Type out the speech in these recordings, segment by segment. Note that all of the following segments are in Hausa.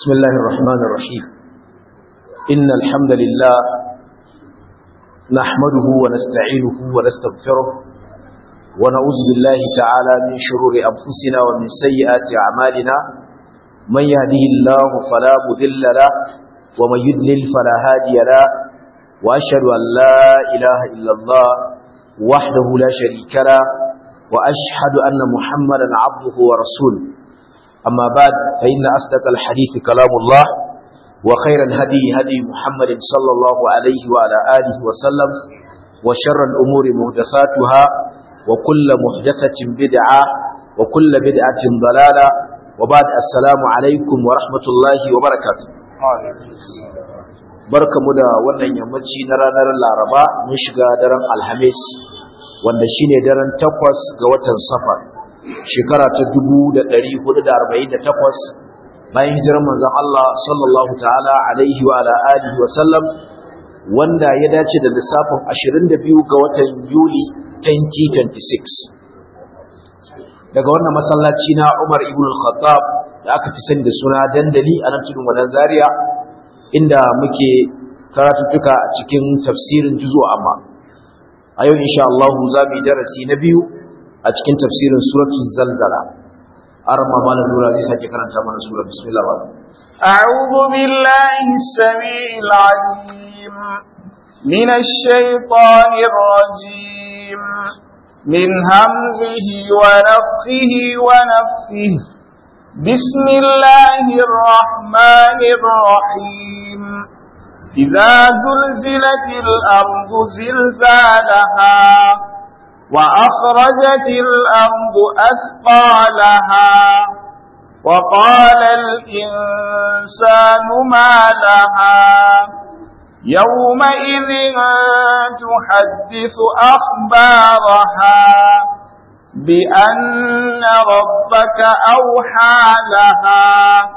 بسم الله الرحمن الرحيم إن الحمد لله نحمده ونستعينه ونستغفره ونعوذ بالله تعالى من شرور أنفسنا ومن سيئات أعمالنا من يهده الله فلا مذل له ومن يدلل فلا هادي له وأشهد أن لا إله إلا الله وحده لا شريك له وأشهد أن محمدا عبده ورسوله أما بعد فإن أصدق الحديث كلام الله وخير الهدي هدي محمد صلى الله عليه وعلى آله وسلم وشر الأمور محدثاتها وكل محدثة بدعة وكل بدعة ضلالة وبعد السلام عليكم ورحمة الله وبركاته barka mu da wannan yammaci na ranar laraba mun shiga daren alhamis wanda shine daren takwas ga watan safar shekara ta dubu da ɗari hudu da arba'in da takwas bayan hijirar manzon Allah sallallahu ta'ala alaihi wa alihi wa sallam wanda ya dace da lissafin ashirin da biyu ga watan Yuli 2026 daga wannan masallaci na Umar ibn al-Khattab da aka fi sani da suna dandali a nan tudun wadan Zaria inda muke karatuttuka a cikin tafsirin juzu amma a yau insha Allah za mu yi darasi na biyu a cikin tafsirin suratul zalzala arma malam nura zai sake karanta mana sura bismillah ba a'udhu billahi as-sami'il 'alim minash shaitanir rajim min hamzihi wa nafthihi wa nafthihi bismillahir rahmanir rahim idza zulzilatil ardu zilzalaha وأخرجت الأرض أثقالها وقال الإنسان ما لها يومئذ تحدث أخبارها بأن ربك أوحى لها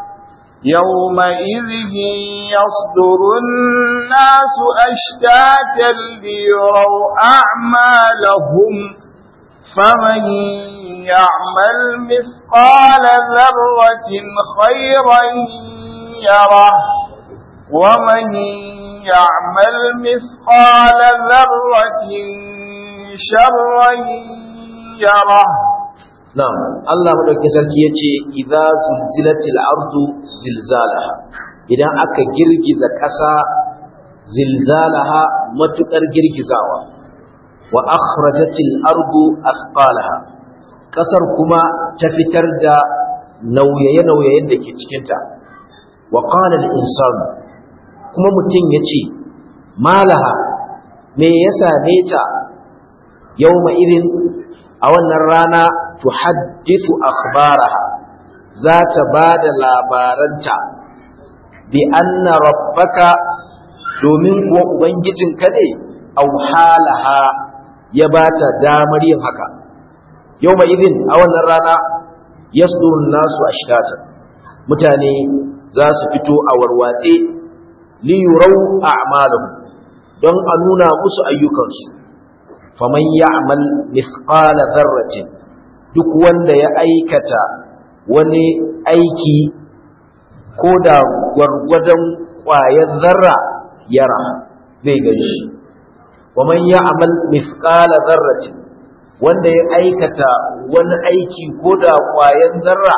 يومئذ يصدر الناس أشتاتا ليروا أعمالهم فمن يعمل مثقال ذرة خيرا يره ومن يعمل مثقال ذرة شرا يره Na'am, Allah madaukakin sarki yace idza zulzilatil ardu zilzalaha idan aka girgiza ƙasa zilzalaha matukar girgizawa wa akhrajatil ardu athqalaha ƙasar kuma ta fitar da nauyaye-nauyayen da ke cikinta wa qala al insanu kuma mutum yace malaha me yasa ne ta yawma irin a wannan rana tuhaddithu akhbaraha za ta ba da labaranta bi anna rabbaka domin kuwa ubangijinka ne auhalaha ya ba ta damar yin haka yau mai idin a wannan rana yasdurun nasu ashtata mutane za su fito a warwatse liyurau a'malahum don a nuna musu ayyukansu faman ya'mal mithqala dharratin duk wanda ya aikata wani aiki ko da gwargwadon ƙwayar zarra yara zai ganshi waman ya'mal mithqala dharratin wanda ya aikata wani aiki ko da ƙwayar zarra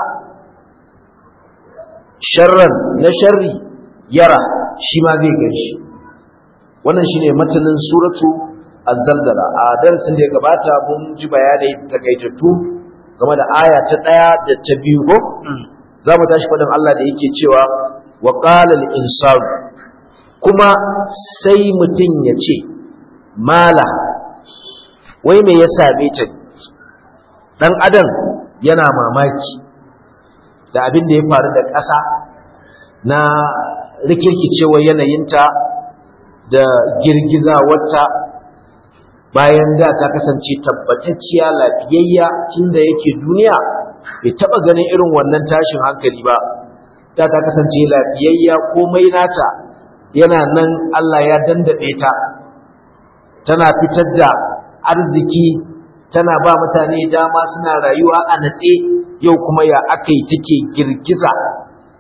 sharran na sharri yara shi ma zai ganshi wannan shine matanin suratu az-zalzala a darasin da ya gabata mun ji bayanai takaitattu game da aya ta ɗaya da ta biyu ko za mu tashi faɗin Allah da yake cewa wa qala al kuma sai mutum ya ce mala wai me ya same ta dan adam yana mamaki da abin da ya faru da ƙasa na rikirkicewar yanayinta da girgiza wata bayan da ta kasance tabbatacciya lafiyayya tunda yake duniya bai taba ganin irin wannan tashin hankali ba da ta kasance lafiyayya komai nata yana nan Allah ya dandabe ta tana fitar da arziki tana ba mutane dama suna rayuwa a natse yau kuma ya akai take girgiza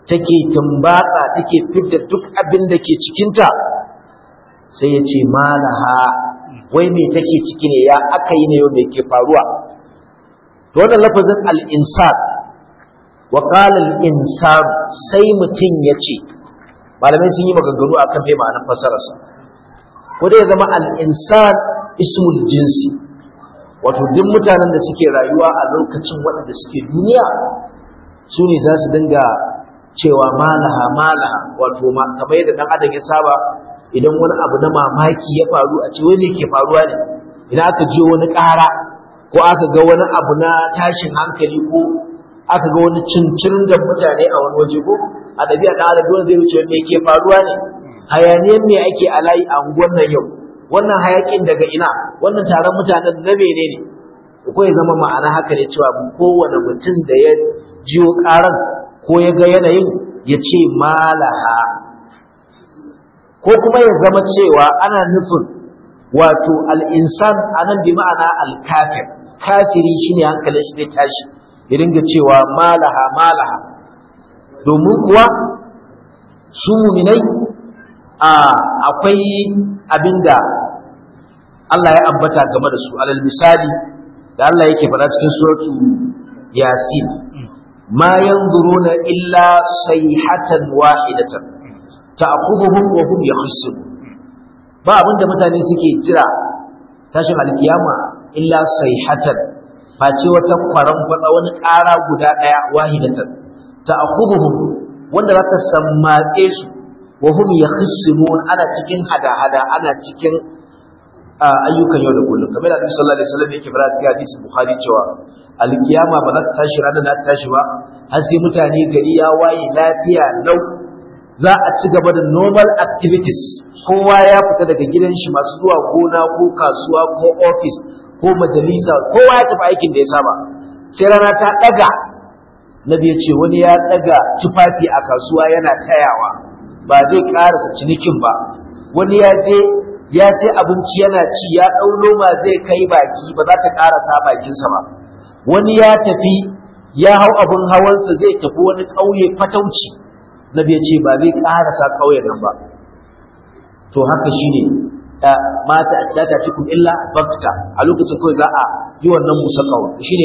take tumbatsa take fidda duk abin da ke cikinta sai ya ce malaha wai me take ciki ne ya aka yi ne yau me ke faruwa to wannan lafazin al-insan wa qala al-insan sai mutum ya ce malamai sun yi maganganu akan me ma'anar fasararsa ko dai ya zama al-insan ismul jinsi wato duk mutanen da suke rayuwa a lokacin waɗanda suke duniya su ne za su dinga cewa malaha malaha wato kamar yadda ɗan adam ya saba idan wani abu na mamaki ya faru a ce wani ke faruwa ne idan aka je wani ƙara ko aka ga wani abu na tashin hankali ko aka ga wani cincirin da mutane a wani waje ko a ɗabi'a ɗan adam dole zai wuce me ke faruwa ne hayaniyar me ake a layi a unguwar nan yau wannan hayakin daga ina wannan taron mutanen na menene ko ya zama ma'ana haka ne cewa kowane mutum da ya jiyo karan ko ya ga yanayin ya ce malaha ko kuma ya zama cewa ana nufin wato al'insan a nan bi ma'ana alkafir kafiri shine hankalin shi zai tashi ya dinga cewa malaha malaha domin kuwa su muminai akwai abinda Allah ya ambata game da su alal misali da Allah yake faɗa cikin suratu yasin ma yanzuruna illa sayhatan wahidatan ta'khudhuhum wa hum yakhsun ba abinda mutane suke jira tashin alkiyama illa sayhatan face wata kwaran kwatsa wani ƙara guda ɗaya wahidatan ta'khudhuhum wanda za ta sammatse su wa hum yakhsunun ana cikin hada-hada ana cikin ayyukan yau da kullum kamar da Annabi sallallahu alaihi wasallam yake fara cikin hadisi Bukhari cewa alkiyama ba za ta tashi ranar da ta tashi ba har sai mutane gari ya waye lafiya lau za a ci gaba da normal activities kowa ya fita daga gidan shi masu zuwa gona ko kasuwa ko office ko majalisa kowa ya tafi aikin da ya saba sai rana ta daga nabi ya ce wani ya daga tufafi a kasuwa yana tayawa ba zai karasa cinikin ba wani ya je ya sai abinci yana ci ya ɗau loma zai kai baki ba za ta karasa bakinsa ba wani ya tafi ya hau abin hawansa zai tafi wani ƙauye fatauci nabi ya ce ba zai karasa ƙauyen nan ba to haka shine mata ta ta cikin illa bakta a lokacin kawai za a yi wannan musa ƙawar shine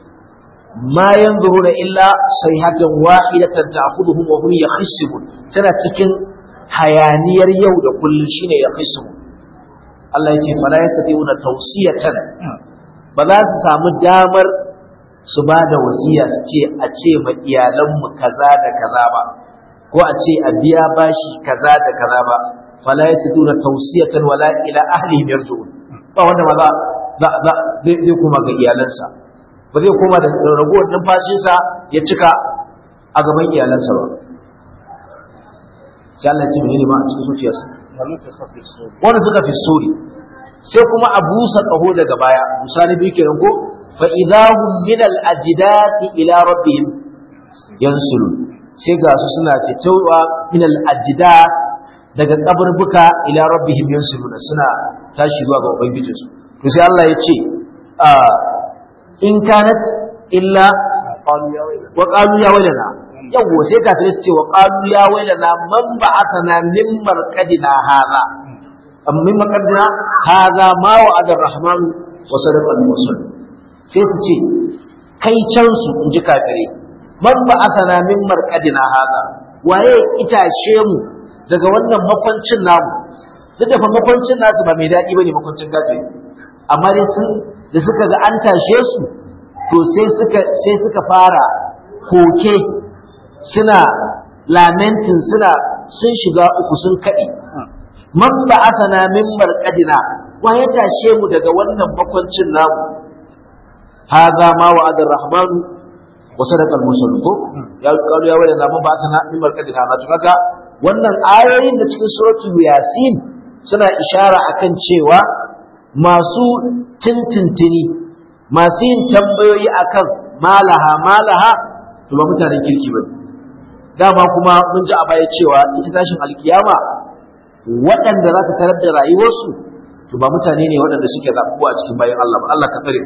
ma yanzuruna illa sayhatan wahidatan ta'khudhuhum wa hum yakhisimun tana cikin hayaniyar yau da kullun shine yakhisimun Allah yake fala yastati'una tawsiyatan ba za su samu damar su ba da wasiya su ce a ce ma iyalanmu kaza da kaza ba ko a ce a biya bashi kaza da kaza ba fala yastati'una tawsiyatan wala ila ahlihim yarji'un ba wanda ma za zai kuma ga iyalansa ba zai koma da ragowar numfashinsa ya cika a gaban iyalansa ba sai Allah ya ce menene ma a cikin zuciyarsa wanda suka fi sori sai kuma a busa ƙaho daga baya musa na biyu kenan ko fa idahum min al ajdati ila rabbihim yansulu sai ga su suna fitowa min al ajdat daga kaburbuka ila rabbihim yansuluna suna tashi zuwa ga ubangijinsu to sai Allah ya ce in kanat illa wa qalu ya wailana yawo sai kafirai su ce wa qalu ya wailana man ba'athana min marqadina hadha am min marqadina hadha ma wa'ada ar-rahman wa sadaqa al-mursal sai su ce kai can su in ji kafirai man ba'athana min marqadina hadha waye itashe mu daga wannan makwancin namu duk da fa makwancin nasu ba mai daɗi bane makwancin kafiri amma dai sun da suka ga an tashe su to sai suka sai suka fara koke suna lamentin suna sun shiga uku sun kaɗe man ba asana min marqadina wa ya tashe mu daga wannan makwancin namu hadha ma wa'ada ar-rahmanu wa sadaqa al-mursalun ko ya kalu ya wala man ba asana min marqadina na kaga wannan ayoyin da cikin suratul yasin suna ishara akan cewa masu tintintini masu yin tambayoyi akan malaha malaha to ba mutanen kirki ba dama kuma mun ji a baya cewa ita tashin alkiyama waɗanda za ta tarar da rayuwarsu to ba mutane ne waɗanda suke zaɓuwa a cikin bayan Allah ba Allah ka tsare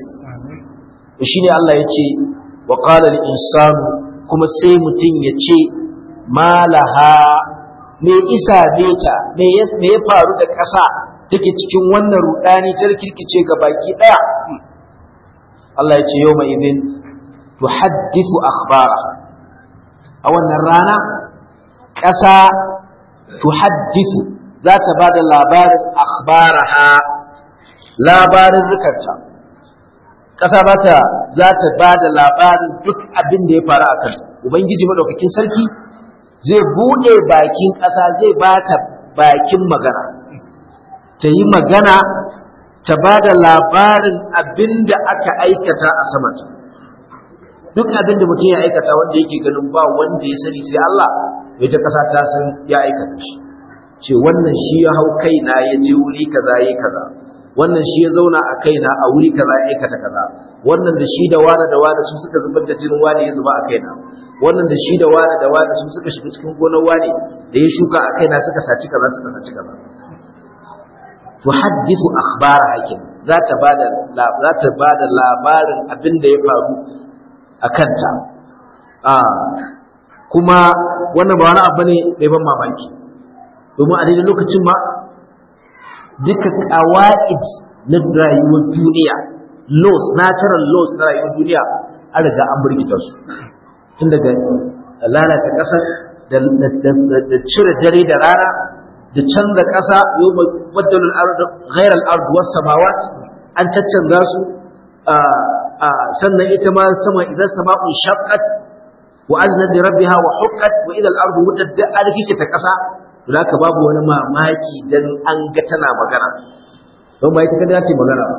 to shine Allah ya ce wa qala al insanu kuma sai mutum ya ce malaha me isa beta me ya me ya faru da ƙasa take cikin wannan rudani ta kirkice ga baki daya Allah ya ce yawma idin tuhaddithu akhbara a wannan rana ƙasa tuhaddithu za ta ba da labarin akhbaraha labarin rikanta ƙasa ba ta za ta ba da labarin duk abin da ya faru a kan ubangiji maɗaukakin sarki zai buɗe bakin ƙasa zai ba ta bakin magana ta yi magana ta ba da labarin abin da aka aikata a samanta duk abin da mutum ya aikata wanda yake ganin ba wanda ya sani sai Allah ita ƙasa ta san ya aikata shi ce wannan shi ya hau kaina ya je wuri kaza yi kaza wannan shi ya zauna a kaina a wuri kaza ya aikata kaza wannan da shi da wani da wani su suka zubar da jinin wani ya zuba a kaina wannan da shi da wani da wani su suka shiga cikin gonar wani da ya shuka a kaina suka saci kaza suka saci kaza tuhaddithu akhbara hakim za ta bada za ta bada labarin abin da ya faru a kanta kuma wannan ba wani abu ne mai ban mamaki domin a daidai lokacin ma duka kawa'id na rayuwar duniya laws natural laws na rayuwar duniya an riga an burgita su tun daga lalata ƙasar da cire dare da rana da canza ƙasa yau baddalin ghairar ardu wasu samawat an caccanza su sannan ita ma sama idan sama'un shaqqat wa aznat li rabbiha wa huqqat wa ila al-ardu muddat da alkike ta ƙasa to haka babu wani mamaki dan an ga tana magana don ba ita kada ce magana ba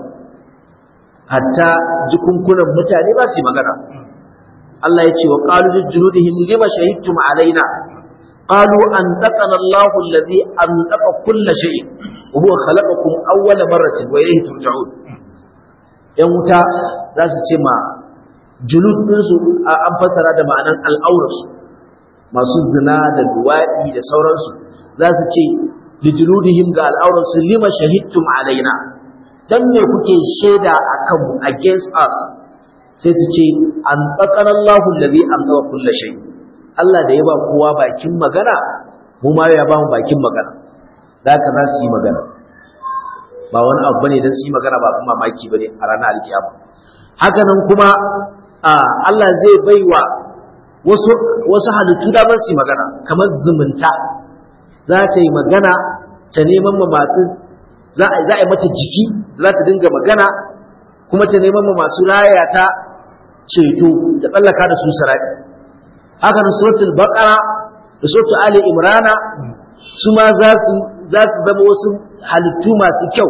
hatta jikunkunan mutane ba su magana Allah ya ce wa qalu li juludihim lima shahidtum alaina qalu an taqana Allahu alladhi antaqa kull shay wa huwa khalaqakum awwala marratin wa ilayhi turja'un yan wuta za su ce ma julud ɗinsu an fassara da ma'anan al'aurarsu masu zina da duwaɗi da sauransu za su ce lijuludihim ga al'aurarsu lima shahidtum alaina dan me kuke shaida a kanmu against us sai su ce an tsakar Allahu allazi an tsawa kulla shay Allah da ya ba kowa bakin magana mu ma ya ba mu bakin magana da haka za su yi magana ba wani abu bane dan su yi magana ba kuma mamaki bane a ranar alkiyama haka nan kuma Allah zai baiwa wasu wasu halittu da su yi magana kamar zumunta za ta yi magana ta neman ma masu za a yi mata jiki za ta dinga magana kuma ta neman ma masu raya ta ceto ta tsallaka da su sarari haka nan suratul baqara da suratul ali imrana su ma za su za su zama wasu halittu masu kyau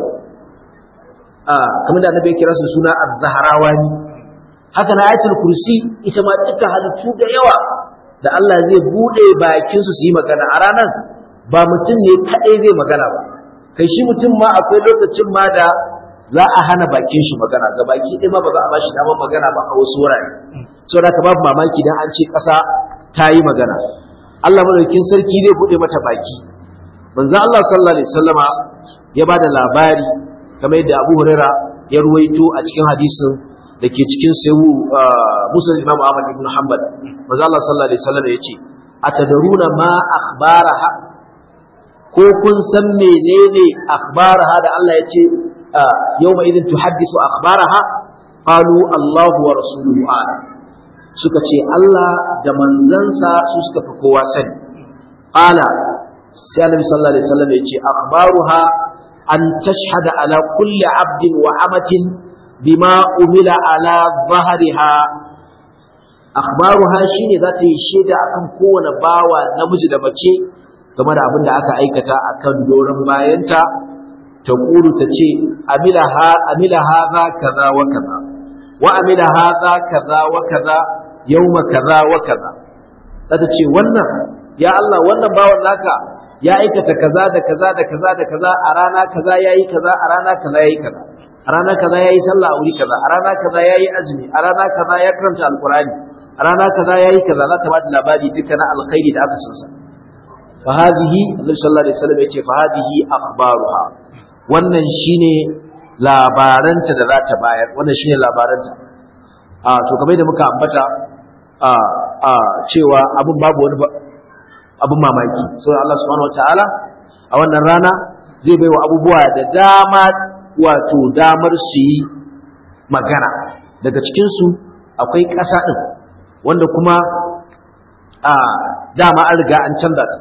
kamar da annabi ya kira su suna az-zahrawani haka na ayatul kursi ita ma duka halittu da yawa da Allah zai bude bakin su su yi magana a ranar ba mutum ne kadai zai magana ba kai shi mutum ma akwai lokacin ma da za a hana bakin shi magana ga baki ɗaya ma ba za a bashi damar magana ba a wasu wurare saboda ka babu mamaki dan an ce ƙasa ta yi magana Allah madaukakin sarki zai bude mata baki manzo Allah sallallahu alaihi wasallama ya bada labari kamar yadda Abu Huraira ya ruwaito a cikin hadisin da ke cikin sayu Muslim Imam Ahmad ibn Hanbal manzo Allah sallallahu alaihi wasallama yace atadaruna ma akhbaraha ko kun san menene akhbaraha da Allah yace yawma idin tuhaddisu akhbaraha qalu Allahu wa rasuluhu a'lam suka ce Allah da manzansa su suka fi kowa sani qala sai annabi sallallahu alaihi wasallam ya ce akhbaruha an tashhada ala kulli abdin wa amatin bima umila ala dhahriha akhbaruha shine za ta yi shaida akan kowane bawa namiji da mace game da abin da aka aikata akan doron bayanta ta kuru ta ce amila ha amila hadha kaza wa kaza wa amila hadha kaza wa kaza yawma kaza wa kaza za ta ce wannan ya Allah wannan bawan naka ya aikata kaza da kaza da kaza da kaza a rana kaza yayi kaza a rana kaza yayi kaza a rana kaza yayi sallah a wuri kaza a rana kaza yayi azumi a rana kaza ya karanta alqurani a rana kaza yayi kaza za ta bada labari duka na alkhairi da aka sansa fa hadhihi annabi sallallahu alaihi wasallam yace fa hadhihi akhbaruha wannan shine labaranta da za ta bayar wannan shine labaranta a to kamar da muka ambata a a cewa abun babu wani abin mamaki saboda Allah subhanahu wataala a wannan rana zai baiwa abubuwa da dama wato damar su yi magana daga cikin su akwai ƙasa din wanda kuma a dama an riga an canza ta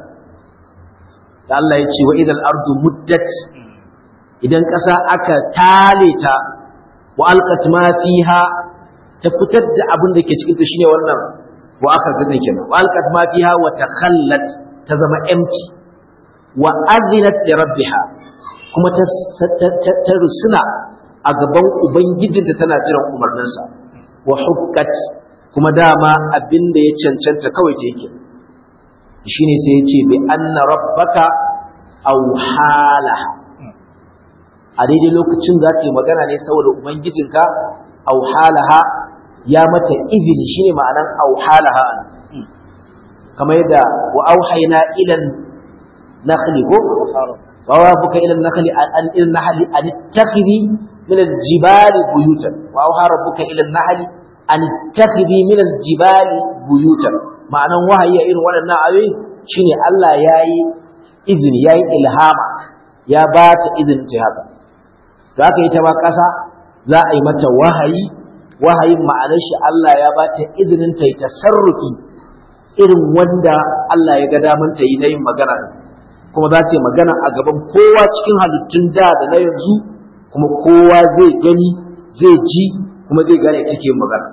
da Allah ya ce wa idal ardu muddat idan ƙasa aka tale ta wa alqat ma fiha ta fitar da abin da ke cikin ta shine wannan wa aka zane kenan wa alqat ma fiha wa takhallat ta zama empty wa azinat li rabbiha kuma ta ta rusuna a gaban ubangijinta tana jiran umarninsa wa hukkat kuma dama abin da ya cancanta kawai ta yake shine sai ya ce bi anna rabbaka aw halaha a daidai lokacin za ta yi magana ne saboda ubangijinka aw halaha ya mata izini shine ma'anan aw halaha kamar yadda wa auhayna ila nakhli ko wa rabbuka ila nakhli an ila nahli an takhiri min al-jibali buyutan wa auha rabbuka ila nahli an takhiri min al-jibali buyutan ma'anan wahayi irin waɗannan ayoyi shine Allah yayi izini yayi ilhama ya ba ta izinin ta haka za ka yi ta ba ƙasa za a yi mata wahayi wahayin ma'anar shi Allah ya ba ta izinin ta yi tasarrufi irin wanda Allah ya ga daman ta yi na yin magana kuma za ta yi magana a gaban kowa cikin halittun da da na yanzu kuma kowa zai gani zai ji kuma zai gane take yin magana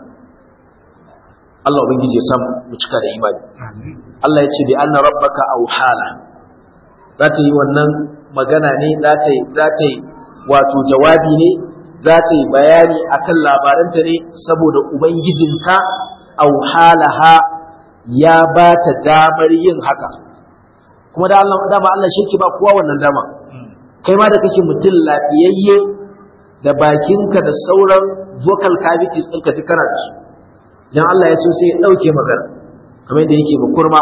Allah ubangiji ya samu mu cika da imani Allah ya ce bi anna rabbaka awhala za ta yi wannan magana ne za ta yi za ta yi wato jawabi ne za ta yi bayani akan labaranta ne saboda ubangijinka auhalaha ya ba ta damar yin haka kuma da Allah dama Allah shi ke ba kowa wannan dama kai ma da kake mutum lafiyayye da bakinka da sauran vocal cavities ɗinka duk kana da su idan Allah ya so sai ya ɗauke magana kamar yadda yake ba kurma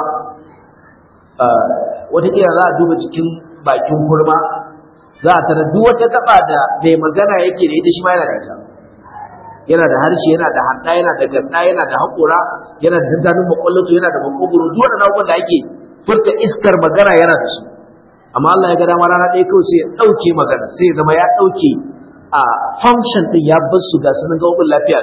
wataƙila za a duba cikin bakin kurma za a tara duk wata gaba da mai magana yake da ita shi ma yana da ita yana da harshe yana da handa yana da ganda yana da haƙura yana da dandanin makwallato yana da makogoro duk wannan abubuwan da ake furta iskar magana yana da su amma Allah ya ga dama rana ɗaya kawai sai ya ɗauke magana sai ya zama ya ɗauke a function ɗin ya bar su ga sanin gaɓoɓin lafiya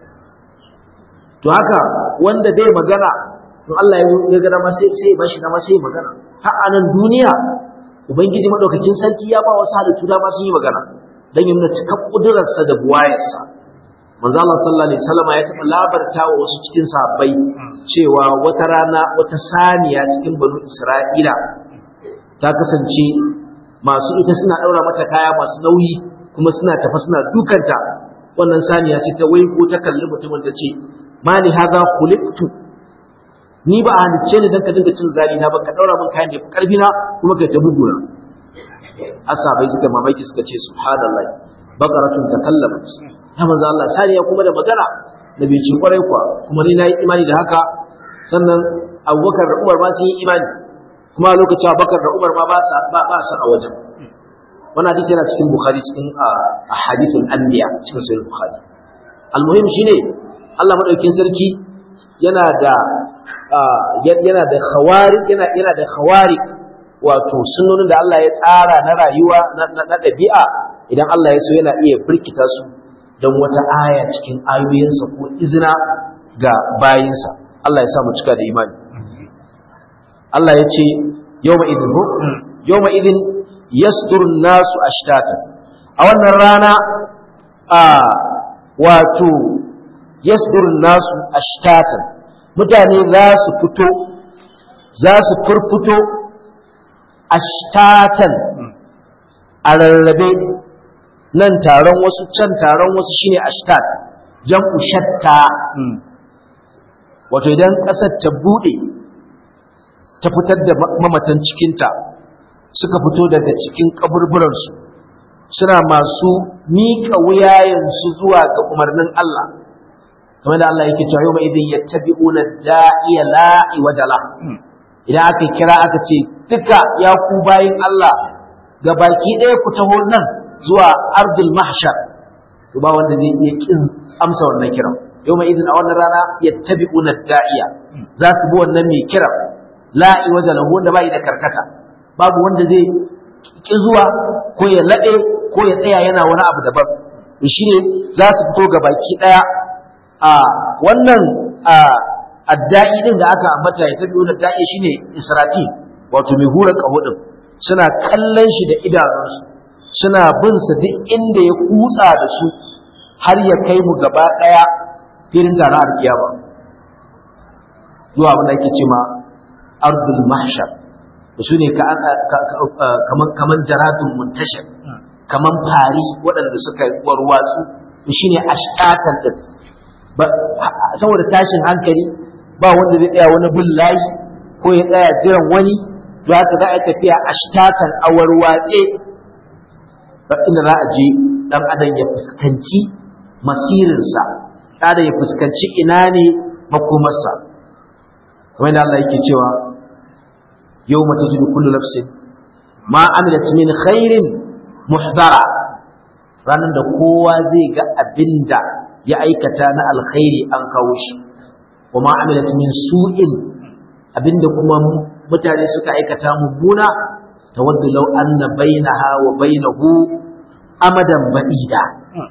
to haka wanda bai magana in Allah ya ga dama sai sai ba shi dama sai magana har a nan duniya ubangiji madaukakin sarki ya ba wasu halittu dama sun yi magana dan ya nuna cikar kudurarsa da buwayarsa manzo Allah sallallahu alaihi wasallam ya taɓa labarta wa wasu cikin sahabbai cewa wata rana wata saniya cikin banu Isra'ila ta kasance masu ita suna daura mata kaya masu nauyi kuma suna tafa suna dukanta wannan saniya sai ta waigo ta kalli mutumin ta ce mali hadha khuliqtu ni ba a halicce ni dan ka dinga cin zali na ba ka daura min kayan da karfi na kuma kai ta buguna asabai suka mamaki suka ce subhanallahi baqaratun takallamat ya manzo Allah saniya kuma da magana da bai ci kwarai kuwa kuma ni nayi imani da haka sannan Abubakar da Umar ma sun yi imani kuma lokacin Abubakar da Umar ma ba sa ba ba sa a wajen wannan hadisi yana cikin Bukhari cikin ahadithul anbiya cikin sahih Bukhari almuhim shine Allah madaukakin sarki yana da yana da khawarik yana yana da khawarik wato sunnonin da Allah ya tsara na rayuwa na ɗabi'a idan Allah ya so yana iya firkita su don wata aya cikin ayoyinsa ko izina ga bayinsa Allah ya sa mu cika da imani Allah ya ce yawma idin ko yawma idin yasdur nasu ashtata a wannan rana a wato yasdur nasu ashtatan mutane za su fito za su furfuto ashtatan a rarrabe nan taron wasu can taron wasu shine ashtat jam'u shatta wato idan ƙasar ta bude ta fitar da mamatan cikinta suka fito daga cikin kaburburansu suna masu miƙa wuyayensu zuwa ga umarnin Allah kamar da Allah yake cewa yau mai idan yattabi'una da'iya la'i wajala idan aka kira aka ce duka ya ku bayin Allah ga baki ɗaya ku taho nan zuwa ardul mahshar to ba wanda zai iya kin amsa wannan kiran yau mai idan a wannan rana yattabi'una da'iya za su bi wannan mai kiran la'i waje lahu wanda bai da karkata babu wanda zai ki zuwa ko ya laɗe ko ya tsaya yana wani abu daban shi ne za su fito ga baki ɗaya a wannan adda'i din da aka ambata ya tabi da da'i shine israfil wato mai hura kaho din suna kallon shi da idanunsu suna bin sa duk inda ya kutsa da su har ya kai mu gaba ɗaya filin da na alkiyama zuwa abin da ake ce ma ardul mahshar su ne kaman jaradun muntashir kaman fari waɗanda suka warwatsu shi ne ashtatan din saboda tashin hankali ba wanda zai tsaya wani bin layi ko ya tsaya jiran wani to haka za a tafiya ashtatan a warwatse inda za a je dan adam ya fuskanci masirinsa ɗan ya fuskanci ina ne makomarsa kamar da Allah yake cewa yau mata jidu kullu nafsin ma amilat min khairin muhdara ranar da kowa zai ga abinda ya aikata na alkhairi an kawo shi wa ma amilat min su'in abinda kuma mutane suka aikata mummuna tawaddu law anna bainaha wa bainahu amadan ba'ida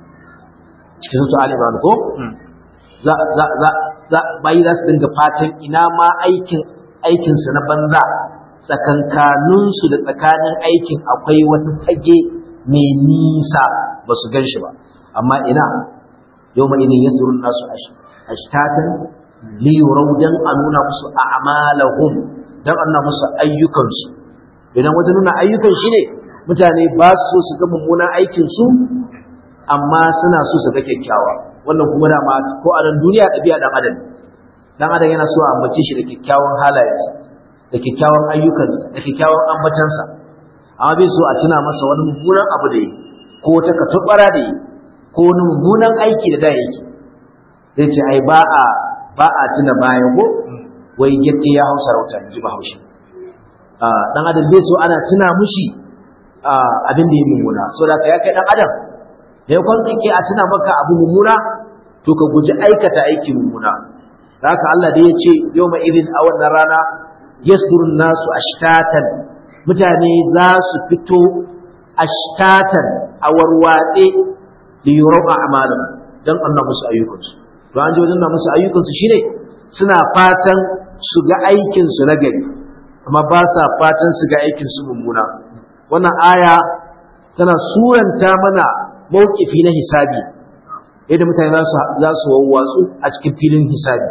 cikin su Ali Imran ko za za za za bayi za su dinga fatan ina ma aikin aikin su na banza tsakankanin su da tsakanin aikin akwai wani fage mai nisa ba su gan shi ba amma ina yau mai ne yasurun nasu ashtatan li yurau dan a nuna musu a'malahum dan a nuna musu ayyukansu idan wajen nuna ayyukan shi ne mutane ba su so su ga mummunan aikin su amma suna so su ga kyakkyawa wannan kuma dama ko a nan duniya ɗabi'a dan adam dan adam yana so a ambace shi da kyakkyawan halayensa da kyakkyawan ayyukansa da kyakkyawan ambatansa amma bai so a tuna masa wani mummunan abu da yi ko wata katubara da yi ko wani mummunan aiki da da yake zai ce ai ba a ba a tuna baya ko wai yake ya hausa rauta in ji bahaushe dan adam bai so ana tuna mushi abin da ya mummuna so da ka ya kai dan adam da ya kwan kake a tuna maka abu mummuna to ka guji aikata aiki mummuna da haka Allah da ya ce yau ma irin a wannan rana yasdurun nasu ashtatan mutane za su fito ashtatan a warwatse da yurau a amalin don Allah musu ayyukansu to an ji wajen na musu ayyukansu shine suna fatan su ga aikinsu na gari amma ba sa fatan su ga aikinsu mummuna wannan aya tana suranta mana mawkifi na hisabi yadda mutane za su wawwatsu a cikin filin hisabi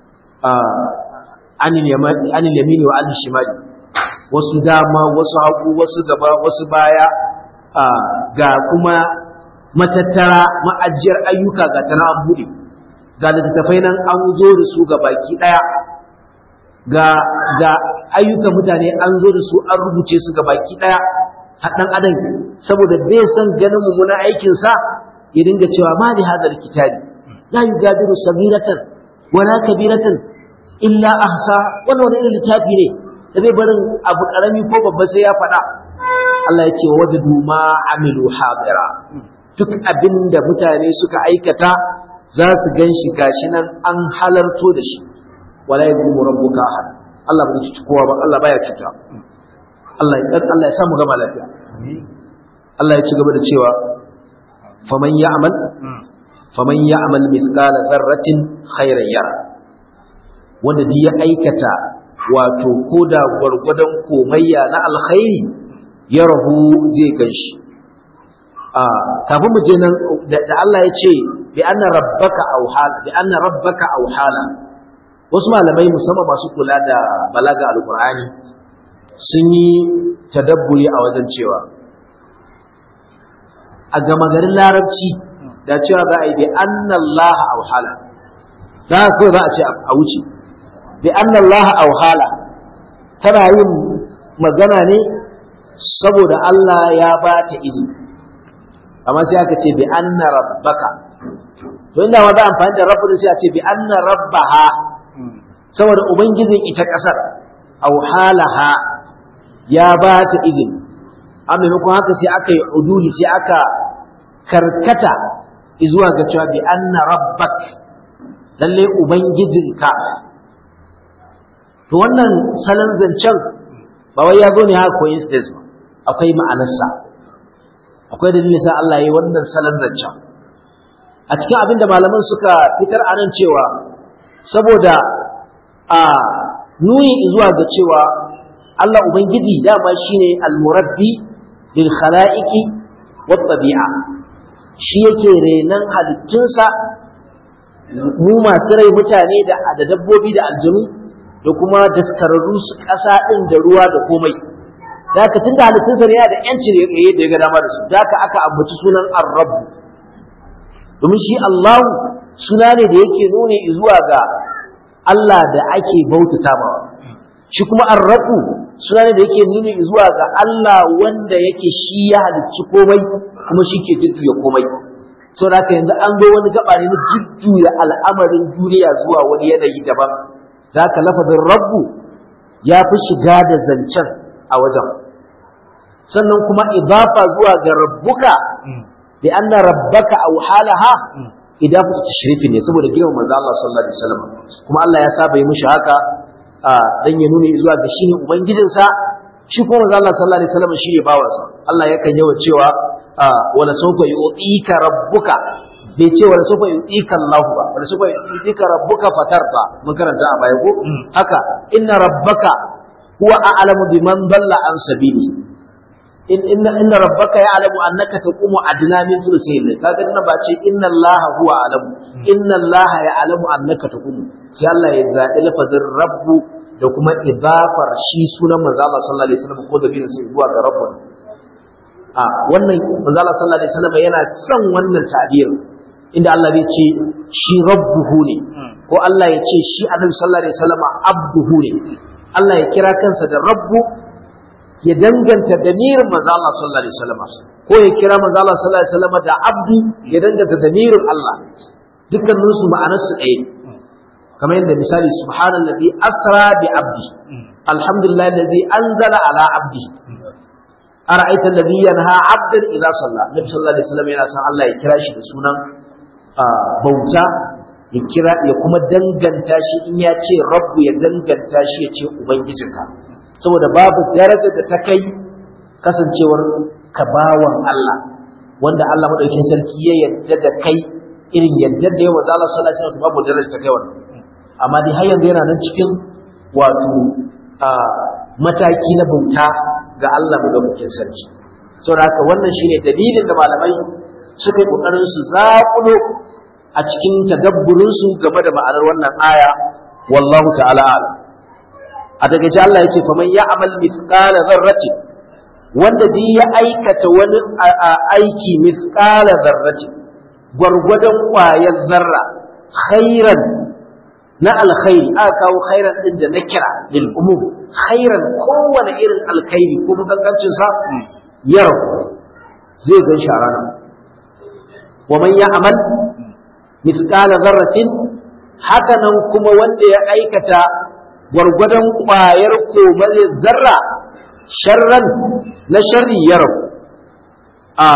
anil yamini wa anil shimali wasu dama wasu hagu wasu gaba wasu baya ga kuma matattara ma'ajiyar ayyuka ga tana an buɗe ga littattafai nan an zo da su ga baki ɗaya ga ga ayyukan mutane an zo da su an rubuce su ga baki ɗaya haɗan adam saboda bai san ganin mummunan aikinsa ya dinga cewa ma da hadar kitabi la yugadiru sabiratan wala kabiratan illa ahsa wannan wani irin littafi ne da bai barin abu karami ko babba sai ya faɗa Allah ya ce wa wajadu ma amilu hadira duk abin da mutane suka aikata za su gan shi gashi nan an halarto da shi wala yadhlimu rabbuka ahad Allah bai ci kowa ba Allah baya cuta Allah ya Allah ya samu gama lafiya Allah ya ci gaba da cewa faman ya'mal faman ya'mal mithqala dharratin khairan yara wanda duk ya aikata wato koda gwargwadon komayya na alkhairi ya rahu zai ganshi a kafin mu je nan da Allah ya ce bi anna rabbaka awhala bi anna rabbaka awhala wasu malamai musamman masu kula da balaga alqur'ani sun yi tadabburi a wajen cewa a gama garin larabci da cewa za a yi bi anna Allah awhala za a za a ce a wuce bi annallaha auhala tana yin magana ne saboda Allah ya ba ta izini amma sai aka ce bi anna rabbaka to inda ma za a amfani da rabbun sai a ce bi anna rabbaha saboda ubangijin ita kasar auhalaha ya ba ta izini a maimakon haka sai aka yi uduli sai aka karkata zuwa ga cewa bi anna rabbak lalle ubangijinka to wannan salon zancen ba wai ya zo ne haka coincidence ba akwai ma'anarsa akwai dalilin sa Allah ya yi wannan salon zancen a cikin abin da malaman suka fitar a nan cewa saboda a nuni zuwa ga cewa Allah Ubangiji dama shine al-murabbi lil khala'iqi wat tabi'a shi yake renan halittunsa mu masu rai mutane da da dabbobi da aljanu da kuma daskararru su ƙasa ɗin da ruwa da komai da haka tunda halittunsa ne yana da yanci ne yayi da ya ga dama da su da haka aka ambaci sunan ar-rabb domin shi Allah suna ne da yake nuni zuwa ga Allah da ake bautata ma shi kuma ar-rabb suna ne da yake nuni zuwa ga Allah wanda yake shi ya halicci komai kuma shi ke jujjuya komai so da haka yanzu an zo wani gaba ne na jujjuya al'amarin duniya zuwa wani yanayi daban da haka lafazin rabbu ya fi shiga da zancen a wajen sannan kuma idafa zuwa ga rabbuka bi anna rabbaka aw halaha idafa tashrifi ne saboda girman manzo Allah sallallahu alaihi wasallam kuma Allah ya saba yi mishi haka dan ya nuna zuwa ga shine ubangijinsa shi kuma manzo Allah sallallahu alaihi wasallam shine bawansa Allah yakan yawa cewa wala sawfa yu'tika rabbuka bai ce wala sawfa yu'tika Allah ba wala sawfa yu'tika rabbuka fatarda mun karanta a baya ko haka inna rabbaka huwa a'lamu biman dalla an sabili in inna inna rabbaka ya'lamu annaka taqumu adna min thuluthayn kaga dinnan ba ce inna Allah huwa a'lamu inna Allah ya'lamu annaka taqumu sai Allah ya zaɓi lafazin rabbu da kuma idafar shi sunan manzo Allah sallallahu alaihi wasallam ko da bin sai zuwa ga rabbu a wannan manzo Allah sallallahu alaihi wasallam yana son wannan ta'bir inda Allah zai ce shi rabbuhu ne ko Allah ya ce shi annabi sallallahu alaihi wasallam abduhu ne Allah ya kira kansa da rabbu ya danganta damirin manzo Allah sallallahu alaihi wasallam ko ya kira manzo Allah sallallahu alaihi wasallam da abdu ya danganta damirin Allah dukkanin su ma'anar su ɗaya kamar yadda misali subhanallazi asra bi abdi alhamdulillah alladhi anzala ala abdi ara'aita alladhi yanha abdan idza salla nabi sallallahu alaihi wasallam yana san Allah ya kira shi da sunan bauta ya kira ya kuma danganta shi in ya ce rabbu ya danganta shi ya ce ubangijinka saboda babu darajar da ta kai kasancewar ka bawan Allah wanda Allah madaukakin sarki ya yadda da kai irin yadda da yawa Allah sallallahu alaihi wasallam babu darajar ta kai wannan amma dai har yanzu yana nan cikin wato mataki na bauta ga Allah madaukakin sarki saboda haka wannan shine dalilin da malamai suka yi kokarin su zaƙulo a cikin tadabburin su game da ma'anar wannan aya wallahu ta'ala a'lam a daga Allah yace faman ya'mal mithqala dharratin wanda duk ya aikata wani aiki mithqala dharratin gwargwadon ƙwayar zarra khairan na alkhairi aka kawo khairan din da na kira lil umum khairan kowane irin alkhairi ko kankancin sa yaro zai gan shi a ranar wa man ya'mal mithqala dharratin haka nan kuma wanda ya aikata gwargwadon ƙwayar komar zarra sharran na sharri yaro a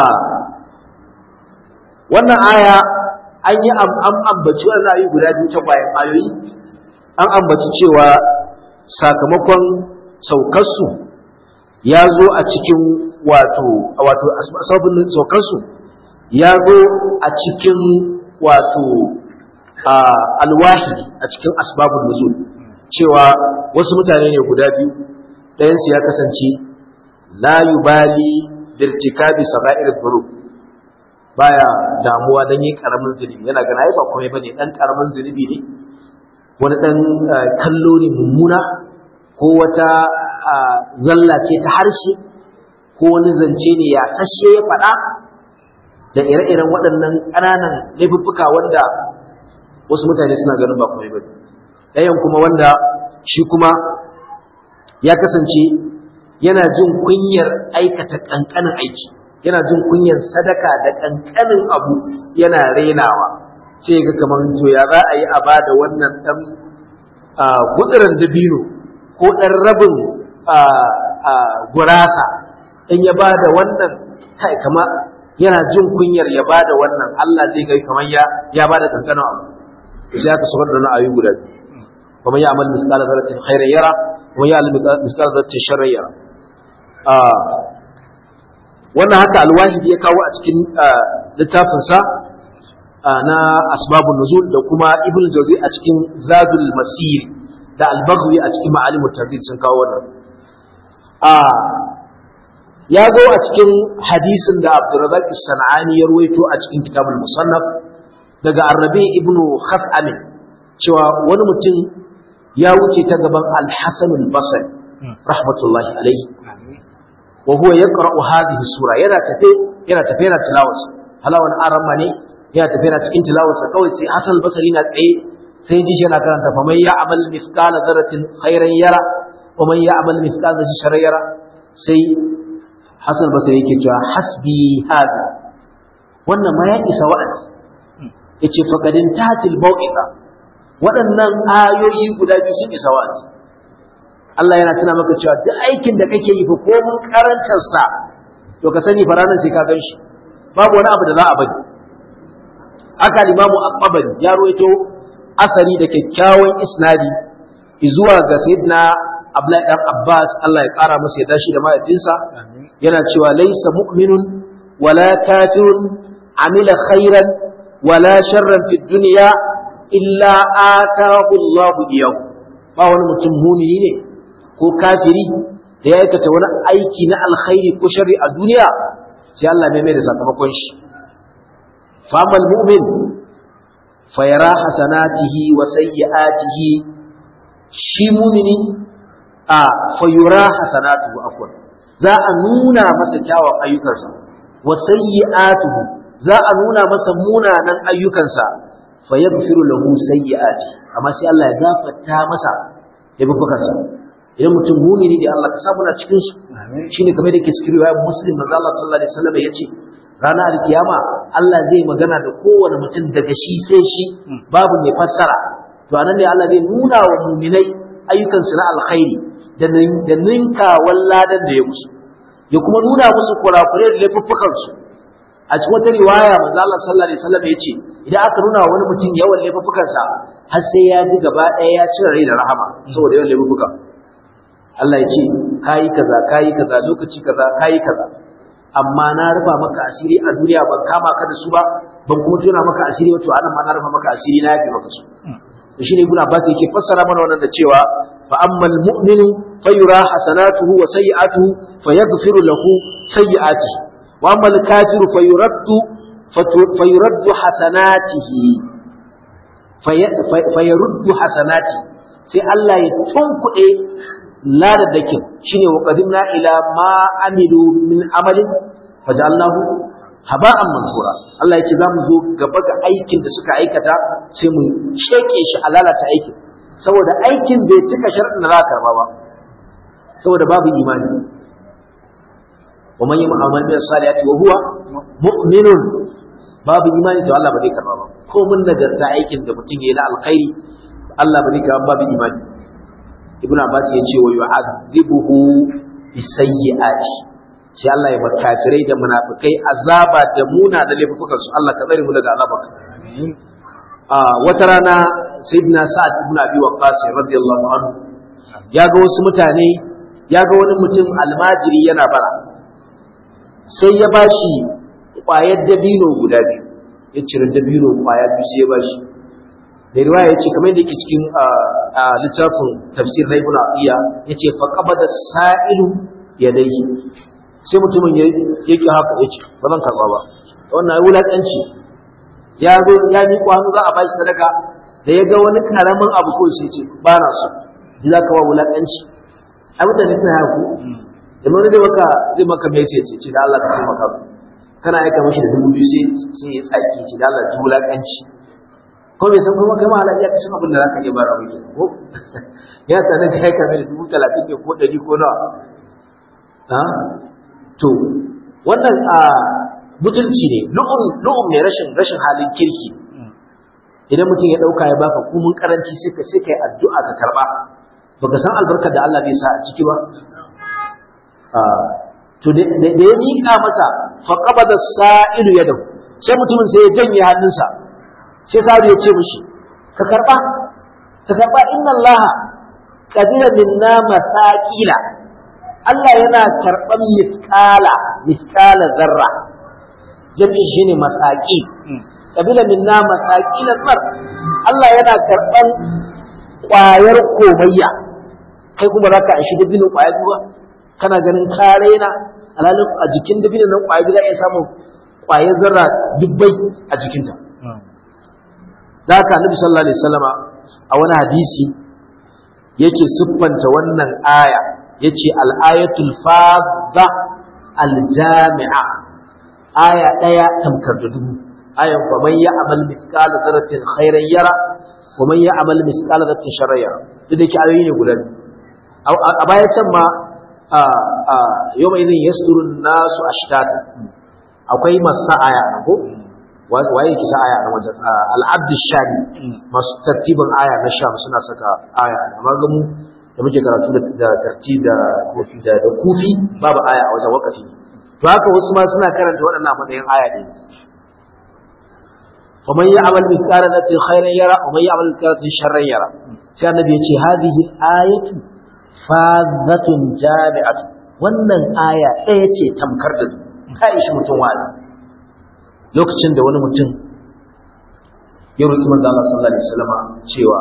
wannan aya an yi an ambaci wannan ayoyi guda biyu ta bayan ayoyi an ambaci cewa sakamakon saukarsu ya zo a cikin wato wato sababin saukarsu ya zo a cikin wato alwahidi a cikin asbabun nuzul cewa wasu mutane ne guda biyu ɗayansu ya kasance la yubali birtikabi saga'ir dhunub baya damuwa dan yin karamin zunubi yana gana ai ba komai bane dan karamin zunubi ne wani dan kallo ne mummuna ko wata zalla ce ta harshe ko wani zance ne ya sashe ya faɗa da ire-iren waɗannan ƙananan laifuffuka wanda wasu mutane suna ganin ba komai bane ɗayan kuma wanda shi kuma ya kasance yana jin kunyar aikata ƙanƙanin aiki yana jin kunyar sadaka da ƙanƙanin abu yana rainawa sai ga kamar to ya za a yi a ba da wannan ɗan gutsiran dabino ko ɗan rabin gurasa in ya ba da wannan kai kama yana jin kunyar ya ba da wannan Allah zai ga kamar ya ya ba da ƙanƙanin abu sai aka sabar da na ayu guda biyu wa man ya'mal mithqala dharratin khairan yara wa man ya'mal mithqala dharratin sharran yara wannan haka alwahidi ya kawo a cikin littafinsa na asbabun nuzul da kuma ibn jawzi a cikin zadul masir da albagwi a cikin ma'alimut tarbiyya sun kawo wannan ya zo a cikin hadisin da abdurrazak sanani ya ruwaito a cikin kitabul musannaf daga arrabi ibn khaf'am cewa wani mutum ya wuce ta gaban al-hasan al-basri rahmatullahi alaihi wa huwa yaqra'u hadhihi sura yana tafe yana tafe yana tilawarsa halawan aramma ne yana tafe yana cikin tilawarsa kawai sai hasan al-basri na tsaye sai ji shi yana karanta fa man ya'mal mithqala dharratin khairan yara wa man ya'mal mithqala dharratin sharran yara sai hasan al-basri yake cewa hasbi hada wannan ma ya isa wa'azi yace faqadin tatil mau'iza waɗannan ayoyi guda biyu sun isa wa'azi Allah yana tuna maka cewa duk aikin da kake yi fa ko mun karantar sa to ka sani fa ranar sai ka gan shi babu wani abu da za a bari aka limamu at-tabari ya ruwaito asari da kyakkyawan isnadi zuwa ga sayyidina Abdullahi dan Abbas Allah ya kara masa ya dashi da mahaifinsa yana cewa laysa mu'minun wala kafirun amila khairan wala sharran fid dunya illa atahu Allahu iyahu ba wani mutum mumini ne ko kafiri da ya aikata wani aiki na alkhairi ko sharri a duniya sai Allah mai mai da sakamakon shi famal mu'min fayara hasanatihi wa sayyi'atihi shi mumini a fayura hasanatuhu afwan za a nuna masa kyawun ayyukansa wa sayyi'atuhu za a nuna masa munanan ayyukansa fayaghfiru lahu sayyi'ati amma sai Allah ya gafarta masa laifukansa idan mutum mumini da Allah ka samu na cikin su shine kamar da ke cikin riwayar muslim manzo Allah sallallahu alaihi wasallam yace ranar alkiyama Allah zai magana da kowane mutum daga shi sai shi babu mai fassara to anan ne Allah zai nuna wa muminai ayyukansu na alkhairi da da ninka walladan da ya musu ya kuma nuna musu kurakurai da laifuffukansu a cikin wata riwaya manzo Allah sallallahu alaihi wasallam yace idan aka nuna wa wani mutum yawan laifuffukansa har sai ya ji gaba ɗaya ya cire rai da rahama saboda yawan laifuffuka Allah ya ce kayi kaza kayi kaza lokaci kaza kayi kaza amma na rufa maka asiri a duniya ban kama ka da su ba ban kuma tona maka asiri wato anan ma na rufa maka asiri na yafe maka su to shine ibn Abbas yake fassara mana wannan da cewa fa ammal mu'minu fayura hasanatuhu wa sayyi'atuhu fayaghfiru lahu sayyi'atihi wa ammal kafiru fayuraddu fayuraddu hasanatihi fayaruddu hasanati sai Allah ya tunkuɗe ladadakin shine wa qadimna ila ma amilu min amalin fajalnahu haba'an mansura Allah ya ce za mu zo gaba ga aikin da suka aikata sai mu sheke shi a lalata aikin saboda aikin bai cika sharɗin da za ka karba ba saboda babu imani wa man yamma amal min salihati wa huwa mu'minun babu imani to Allah ba zai karba ba ko mun nagarta aikin da mutum ya yi na alkhairi Allah ba zai karba babu imani ibn abbas ya ce wa yu'adhibuhu bisayyi'ati sai Allah ya makafirai da munafikai azaba da muna da laifukan su Allah ka tsare mu daga azabarka a wata rana sayyidina sa'ad ibn abi waqqas radiyallahu anhu ya ga wasu mutane ya ga wani mutum almajiri yana bara sai ya bashi ƙwayar dabino guda biyu ya cire dabino ƙwaya biyu sai ya bashi da riwaya yace kamar yadda yake cikin littafin tafsir na ibnu abiya yace fa qabada sa'ilu yadayhi sai mutumin yake haka yace ba zan karba ba wannan wulakanci ya zo ya mi kwano za a bashi sadaka da ya ga wani karamin abu ko sai ce ba na so ji za ka ba wulakanci ai mutane suna haka da wani zai maka zai maka message ce da Allah ka taimaka kana aika mashi da dubu biyu sai sai ya tsaki ce da Allah ji wulakanci ko bai san kuma kai ma halal ya kashe abin da zaka iya bara mai ko ya sanar kai ka mai dubu talatin ne ko ɗari ko nawa ha to wannan a mutunci ne lu'um lu'um ne rashin rashin halin kirki idan mutum ya dauka ya baka kumun karanci sai ka sai kai addu'a ka karba baka san albarkar da Allah bai sa a ciki ba to da ya mika masa fa qabada sa'ilu yadahu sai mutumin sai ya janye hannunsa sai sabu ya ce mishi ka karba ka karba inna Allah qabila minna masaqila Allah yana karban misqala misqala zarra jami'i shine masaqi qabila minna masaqila zar Allah yana karban kwayar komayya kai kuma zaka aishi dabinin kwaya biyu ba kana ganin karena alalin a jikin dabinin nan kwaya biyu za iya samun kwayar zarra dubbai a jikinta da haka annabi sallallahu alaihi wasallama a wani hadisi yake siffanta wannan aya yace al-ayatul fadha al-jami'a aya daya tamkar da dubu ayan fa man ya'mal mithqala dharratin khairan yara wa man ya'mal mithqala dharratin sharran yara duk da ke ayoyi ne guda a baya can ma yawma idhin yasdurun nasu ashtata akwai masa aya ko waye kisa aya na wajen al'abd shani masu tartibin aya na sham suna saka aya amma ga mu da muke karatu da tartib da kofi da da kufi babu aya a wajen wakafi to haka wasu ma suna karanta waɗannan matsayin aya ne faman ya'mal mithqala dharratin khairan yara wa man ya'mal mithqala dharratin sharran yara sai annabi ya ce hadhihi ayatu fadhatun jami'atu wannan aya ɗaya ce tamkar da ta ishi mutum wa'azi lokacin da wani mutum ya roƙi manzo Allah sallallahu alaihi wasallam cewa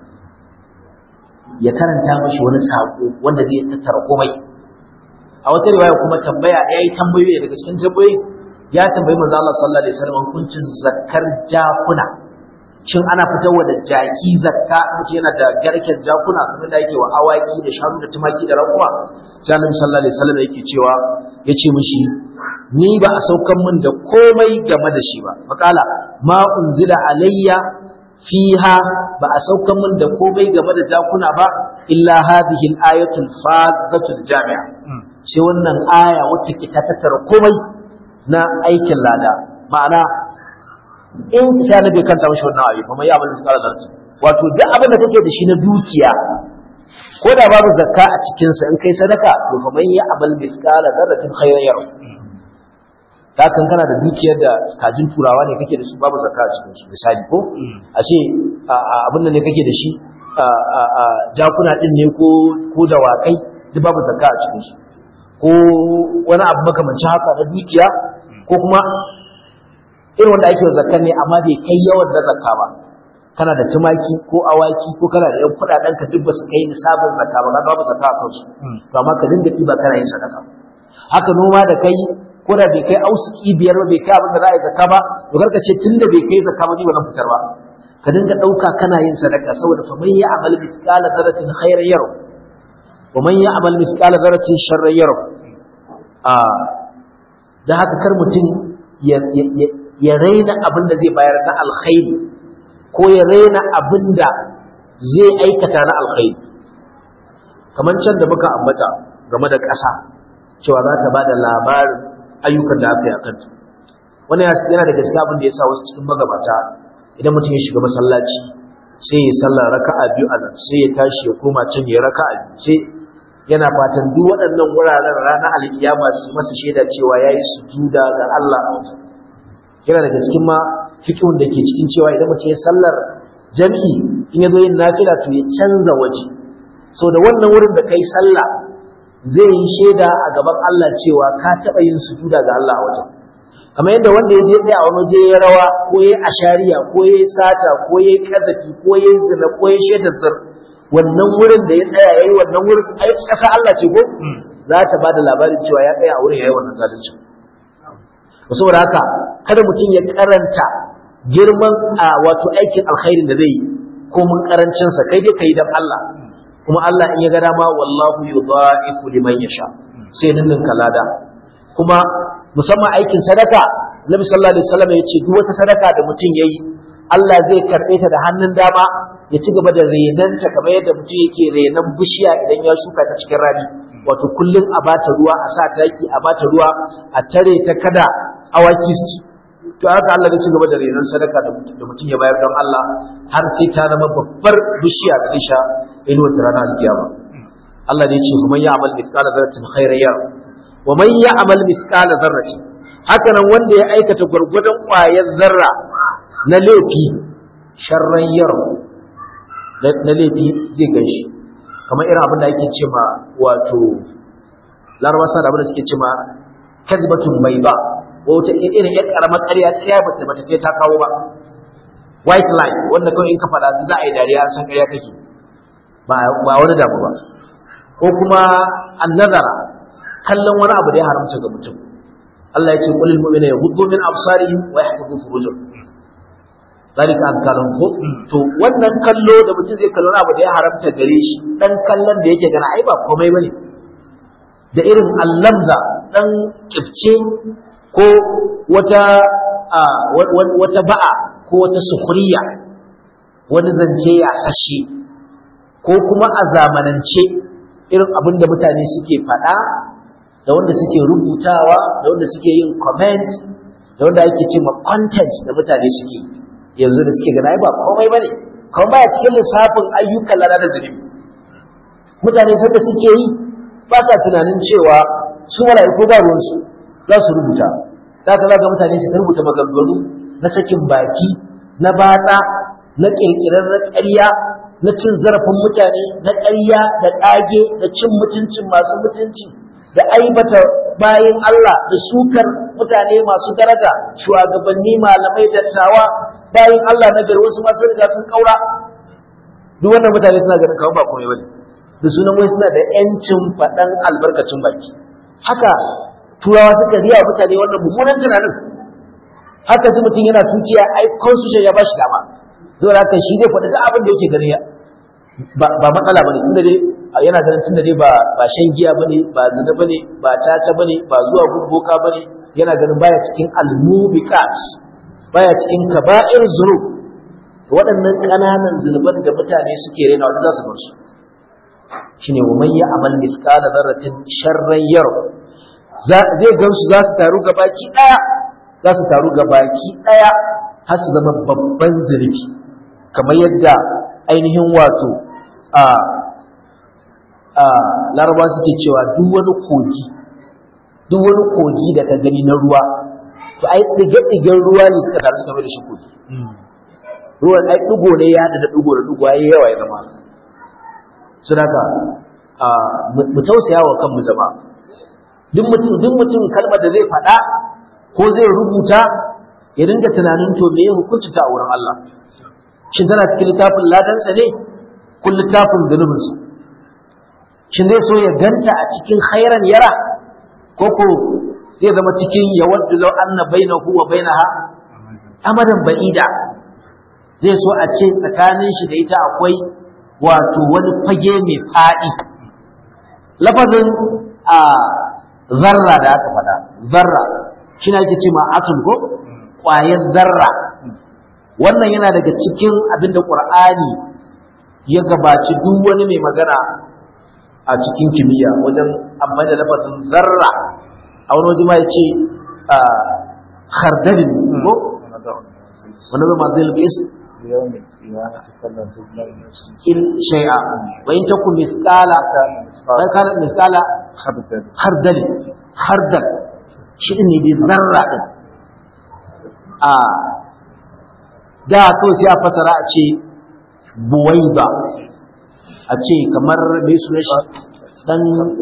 ya karanta mashi wani sako wanda zai tattara komai a wata riwaya kuma tambaya ya yi tambayoyi daga cikin tambayoyi ya tambayi manzo Allah sallallahu alaihi wasallam hukuncin zakkar jakuna shin ana fitarwa da jaki zakka mutum yana da garken jakuna kamar da yake wa awaki da shanu da tumaki da rakuma sai annabi sallallahu alaihi wasallam yake cewa yace mishi ni ba a saukan min da komai game da shi ba makala ma unzila alayya fiha ba a saukan min da komai game da jakuna ba illa hadhihi al-ayatul fadhatul jami'a sai wannan aya wacce ke ta tattara komai na aikin lada ma'ana in sai na bai kanta mashi wannan ayi kuma ya abin da zarci wato duk abin da kake da shi na dukiya ko da babu zakka a cikin sa in kai sadaka to fa man ya abal mithqala dharratin khayran yara ta kan kana da dukiyar da kajin turawa ne kake da su babu zakka a cikin su misali ko a ce abin da ne kake da shi jakuna din ne ko ko dawakai duk babu zakka a cikin su ko wani abu makamancin haka na dukiya ko kuma irin wanda ake zakka ne amma bai kai yawan da zakka ba kana da tumaki ko awaki ko kana da yan kudaden ka duk ba su kai nisabin zakka ba babu zakka a kansu to amma ka dinga ɗiba kana yin sadaka haka noma da kai ko da bai kai ausuki biyar ba bai kai abin da za a yi zakka ba to karka ce tun da bai kai zakka ba ni ba zan fitar ba ka dinga ɗauka kana yin sadaka saboda fa man ya amal mithqala dharratin khairan yaro wa man ya amal mithqala dharratin sharran yaro a da haka kar mutum ya ya raina abin da zai bayar na alkhairi ko ya raina abin da zai aikata na alkhairi kamar can da muka ambata game da ƙasa cewa za ta ba da labarin ayyukan da aka yi a kanta wani yana da gaske abin da ya sa wasu cikin magabata idan mutum ya shiga masallaci sai ya sallar raka'a biyu a nan sai ya tashi ya koma can ya raka'a biyu sai yana fatan duk waɗannan wuraren ranar alkiyama su masa shaida cewa ya yi sujuda ga Allah a wajen yana daga cikin ma fikihun da ke cikin cewa idan mutum ya sallar jam'i in ya zo yin nafila to ya canza waje sau da wannan wurin da kai sallah zai yi shaida a gaban Allah cewa ka taɓa yin sujuda ga Allah a wajen kamar yadda wanda ya je ɗaya a wani waje ya rawa ko ya ashariya ko ya sata ko ya kazafi ko ya zina ko ya shaida sir wannan wurin da ya tsaya yayi wannan wurin ai ƙasa Allah ce ko za ta ba da labarin cewa ya tsaya a wurin yayi wannan zalunci saboda haka kada mutum ya karanta girman a wato aikin alkhairin da zai yi ko mun karancin sa kai dai kai dan Allah kuma Allah in ya ga dama wallahu yudha'ifu liman yasha sai ninnin kalada kuma musamman aikin sadaka Nabi sallallahu alaihi wasallam ya ce duk wata sadaka da mutum yayi Allah zai karbe ta da hannun dama ya ci gaba da renanta kamar yadda mutum yake renan bishiya idan ya shuka ta cikin rani wato kullum a bata ruwa a sa taki a bata ruwa a tare ta kada awaki su to haka Allah zai ci gaba da renon sadaka da mutum ya bayar don Allah har sai ta zama babbar bishiya da isha inuwa ta ranar alkiyama Allah ne ya ce man ya'mal mithqala dharratin khairan yara wa man ya'mal mithqala dharratin haka nan wanda ya aikata gwargwadon ƙwayar zarra na laifi sharran yara na laifi zai gan shi kamar irin abin da ake ce ma wato larabar sa da abin da suke ce ma kazbatun bai ba wata irin ya karamar ƙarya ƙarya ba ta bata kai ta kawo ba white line wanda kawai in ka faɗa za a yi dariya an san ƙarya kake ba wani damu ba ko kuma annazara kallon wani abu da ya haramta ga mutum Allah ya ce qulil mu'mina yaghuddu min absarihim wa yahfazu furujahum zalika azka lahum ko to wannan kallo da mutum zai kallo abu da ya haramta gare shi dan kallon da yake gana ai ba komai bane da irin allamza dan kifce ko wata wata ba'a ko wata sukhriya wani zance ya sashe ko kuma a zamanance irin abin da mutane suke faɗa da wanda suke rubutawa da wanda suke yin comment da wanda ake cewa content da mutane suke yanzu da suke gana ba komai bane kuma baya cikin lissafin ayyukan lada da zunubi mutane sanda suke yi ba sa tunanin cewa su mala'iku ba ruwansu za su rubuta za ka ga mutane su rubuta maganganu na sakin baki na batsa na kirkirar na ƙarya na cin zarafin mutane na ƙarya da ƙage da cin mutuncin masu mutunci da aibata bayan Allah da sukar mutane masu daraja shugabanni malamai dattawa bayan Allah na gari wasu masu riga sun kaura duk wannan mutane suna ganin kawai ba komai bane da sunan wai suna da yancin faɗan albarkacin baki haka turawa suka riya mutane wannan mummunan tunanin haka ji mutum yana tuciya ai constitution ya bashi dama zuwa haka shi zai faɗi duk abin da yake gani ba matsala bane tunda dai yana ganin tunda dai ba ba shan giya bane ba zina bane ba caca bane ba zuwa gurboka bane yana ganin baya cikin almubiqat baya cikin kaba'ir zunub waɗannan ƙananan zunuban da mutane suke rena wanda za su bar su shine wa man ya'mal mithqala dharratin sharran yar zai gansu za su taru gabaki daya za su taru gabaki daya har su zama babban zunubi kamar yadda ainihin wato a a laraba suke cewa duk wani kogi duk wani kogi da ka gani na ruwa to ai ɗige-ɗigen ruwa ne suka taru suka mai da shi kogi ruwan ai ɗigo ne ya da ɗigo da ɗigo ya yawa ya zama sun haka mu tausaya wa kanmu zama duk mutum duk mutum kalmar da zai faɗa ko zai rubuta ya dinga tunanin to me hukunci ta a wurin Allah shin tana cikin littafin ladansa ne ko littafin zunubinsa shin zai so ya ganta a cikin khairan yara ko ko zai zama cikin ya wadda lau anna bainahu wa bainaha amadan ba'ida zai so a ce tsakanin shi da ita akwai wato wani fage mai faɗi lafazin a zarra da aka faɗa zarra shi na ake ce ma atom ko ƙwayar zarra wannan yana daga cikin abin da ƙur'ani ya gabaci duk wani mai magana a cikin kimiyya wajen amfani da lafazin zarra a wani waje ma ya ce khardalin ko wani zama zai lukis in shay'a wa in taku mithqala wa kana mithqala khardal khardal shi ne bi zarra din a da kawai sai a fasara a ce buwaiba a ce kamar mai suna shi dan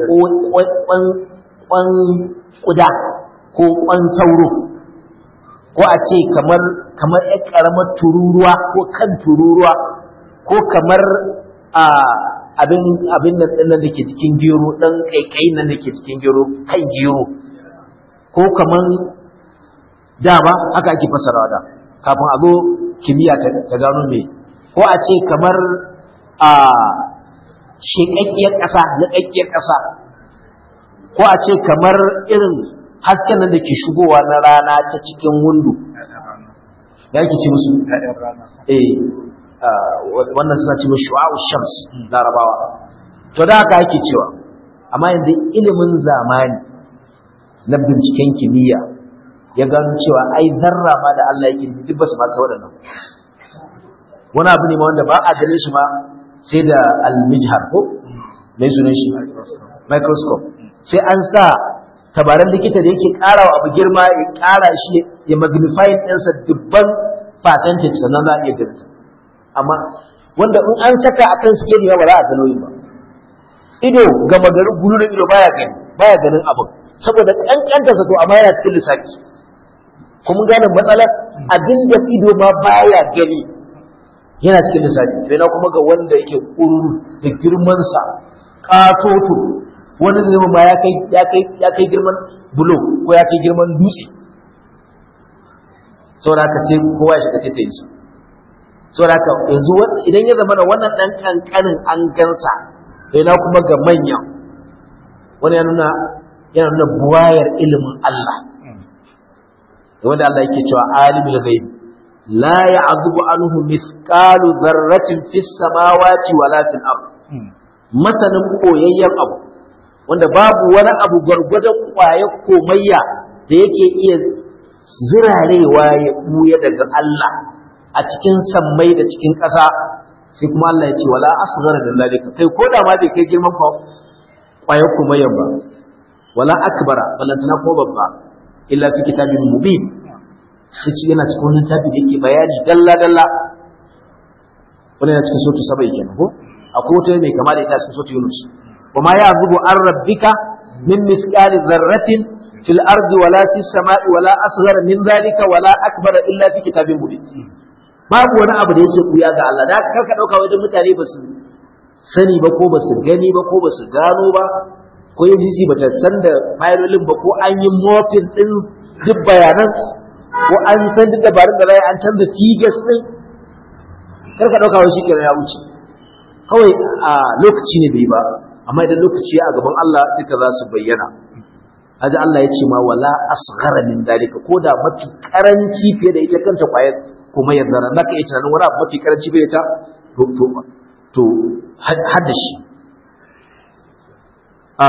kwan kuda ko kwan sauro ko a ce kamar kamar ƴan ƙaramar tururuwa ko kan tururuwa ko kamar a abin abin nan ɗin da ke cikin gero ɗan ƙaiƙayi nan da ke cikin gero kan gero ko kamar da ba haka ake fasarawa da kafin a zo kimiyya ta gano me ko a ce kamar a sheƙaƙƙiyar ƙasa niƙaƙƙiyar ƙasa ko a ce kamar irin hasken nan da ke shigowa na rana ta cikin wundu ya ke ce musu eh wannan suna ce musu shu'a'u shams larabawa to da haka ake cewa amma yanzu ilimin zamani na binciken kimiyya ya gano cewa ai zarra ma da Allah yake duk ba su ma waɗannan wani abu ne ma wanda ba a ganin shi ma sai da almijhar ko mai sunan shi microscope sai an sa tabaran likita da yake ƙara wa abu girma ya ƙara shi ya magnify ɗinsa dubban percentage sannan za a iya ganin amma wanda in an saka akan sikeli ba za a ga nauyin ba ido gama garin gulurin ido baya gani baya ganin abin saboda kankanta zato amma yana cikin lissafi kuma gane matsalar abin da ido ma baya gani yana cikin lissafi sai na kuma ga wanda yake kururu da girmansa katoto wani zai ma ya kai ya kai ya kai girman bulo ko ya kai girman dutse saboda haka sai kowa ya shiga taitayin su saboda haka yanzu idan ya zama da wannan dan kankanin an gansa sai na kuma ga manyan wani ya nuna yana nuna buwayar ilimin Allah wanda Allah yake cewa alimul ghaib la ya'zubu anhu mithqalu dharratin fis samawati wala fil ard masanin koyayyen abu wanda babu wani abu gwargwadon kwaye komayya da yake iya zirarewa ya buya daga Allah a cikin sammai da cikin ƙasa sai kuma Allah ya ce wala asghara min zalika kai ko da ma bai kai girman kwaye komayyan ba wala akbara balantana ko babba illa fi kitabin mubin shi yana cikin wani littafi da yake bayani dalla dalla wani yana cikin sotu sabai kenan ko akwai wata mai kama da ita cikin sotu yunus wa ma ya'zubu an rabbika min mithqali dharratin fil ardi wala fis sama'i wala asghara min dhalika wala akbara illa fi kitabin mubin babu wani abu da yake kuya ga Allah da kar ka dauka wajen mutane ba su sani ba ko ba su gani ba ko ba su gano ba ko UGC ba ta san da fayilolin ba ko an yi mofin din duk bayanan ko an san duk dabarun da rai an canza figures din kar ka dauka wai shikenan ya wuce kawai a lokaci ne bai ba amma idan lokaci ya a gaban Allah duka za su bayyana Haji Allah ya ce ma wala asghara min dalika ko da mafi karanci fiye da ita kanta kwayar kuma ya zara naka iya tunanin wani abu mafi karanci fiye da ita to to to har da shi a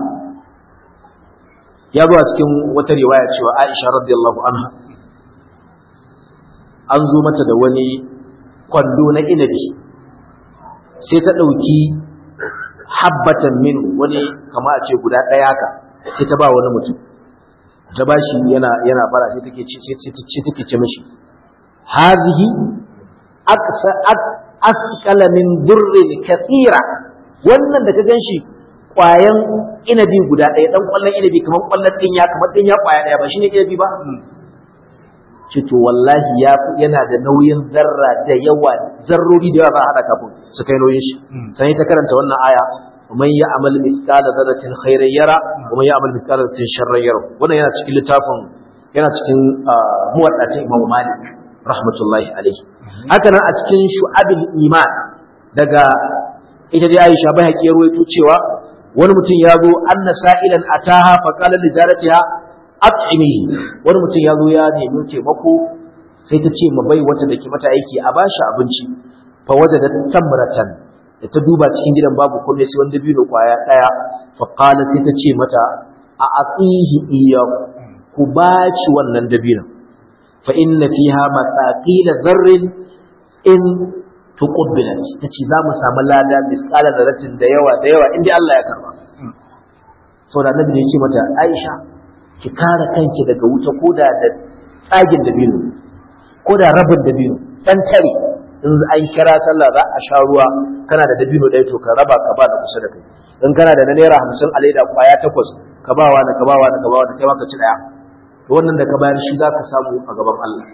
ya zo a cikin wata riwaya cewa Aisha radiyallahu anha an zo mata da wani kwando na inabi sai ta ɗauki habbatan min wani kama a ce guda ɗaya ka sai ta ba wani mutum ta ba shi yana yana fara sai take ce sai take ce mishi hadhihi aqsa asqala min durrin kathira wannan da ka ganshi kwayan inabi guda ɗaya dan kwallon inabi kamar kwallon dinya kamar dinya kwaya ɗaya ba shine inabi ba ce to wallahi ya yana da nauyin zarra da yawa zarrori da yawa za a hada kafin su kai nauyin shi sai ta karanta wannan aya ومن يعمل مثقال ذرة خيرا يرى ومن يعمل مثقال ذرة شرا يرى wannan yana cikin littafin yana cikin muwaddatin Imam Malik rahmatullahi alaihi haka nan a cikin shu'abil iman daga ita dai Aisha bai haƙi ruwaito cewa wani mutum ya zo anna sa'ilan ataha fa qala li jaratiha at'imihi wani mutum ya zo ya nemi taimako sai ta ce ma bai wata da ke mata aiki a bashi abinci fa wajada tamratan da ta duba cikin gidan babu komai sai wanda biyu kwaya daya fa qala sai ta ce mata a aqihi iya ku baci wannan dabino fa inna fiha masaqila dharrin in tuqbilat tace za mu samu lada misqala dharratin da yawa da yawa inda Allah ya karba saboda annabi ne ya ce mata Aisha ki kare kanki daga wuta koda da tsagin dabino koda rabin dabino dan tare in an kira sallah za a sha ruwa kana da dabino ɗaya to ka raba ka ba da kusa da kai in kana da na naira hamsin a leda kwaya takwas ka ba wa ka ba wa ka ba wa kai ma ka ci ɗaya to wannan da ka bayar shi za ka samu a gaban Allah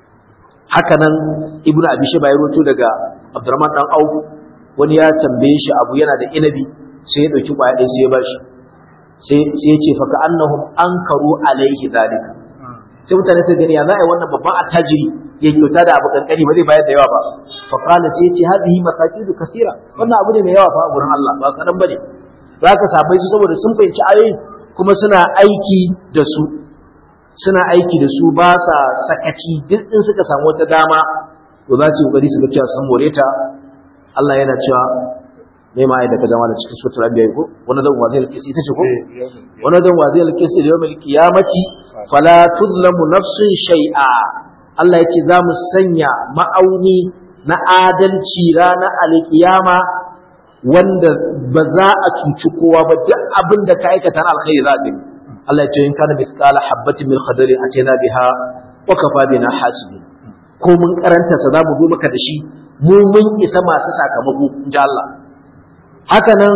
haka nan ibnu abi shayba ya roto daga abdurrahman dan au wani ya tambaye shi abu yana da inabi sai ya dauki kwaya ɗaya sai ya bashi sai sai ya ce fa ka annahum ankaru alaihi zalika sai mutane sai gani ya za a yi wannan babban attajiri ya kyauta da abu kankani ba zai bayar da yawa ba fa qala sai yace hadhihi masaqidu kaseera wannan abu ne mai yawa fa a gurin Allah ba kadan bane zaka sabai su saboda sun fahimci ayoyi kuma suna aiki da su suna aiki da su ba sa sakaci duk in suka samu wata dama to za su kokari su ga cewa sun more ta Allah yana cewa mai ma da ka jama da cikin sutura biya ko wani zan wazi alkisi ita ce ko wani zan wazi alkisi da yawmal qiyamati fala tuzlamu nafsun shay'a Allah ya ce za mu sanya ma'auni na adalci ranar alkiyama wanda ba za a cuci kowa ba duk abin da ka aikata na alkhairi za a gani Allah ya ce in kana mithqala habatin min khardalin atayna biha wa kafa bina hasibin ko mun karanta sa za mu zo maka da shi mu mun isa masu sakamako inji Allah haka nan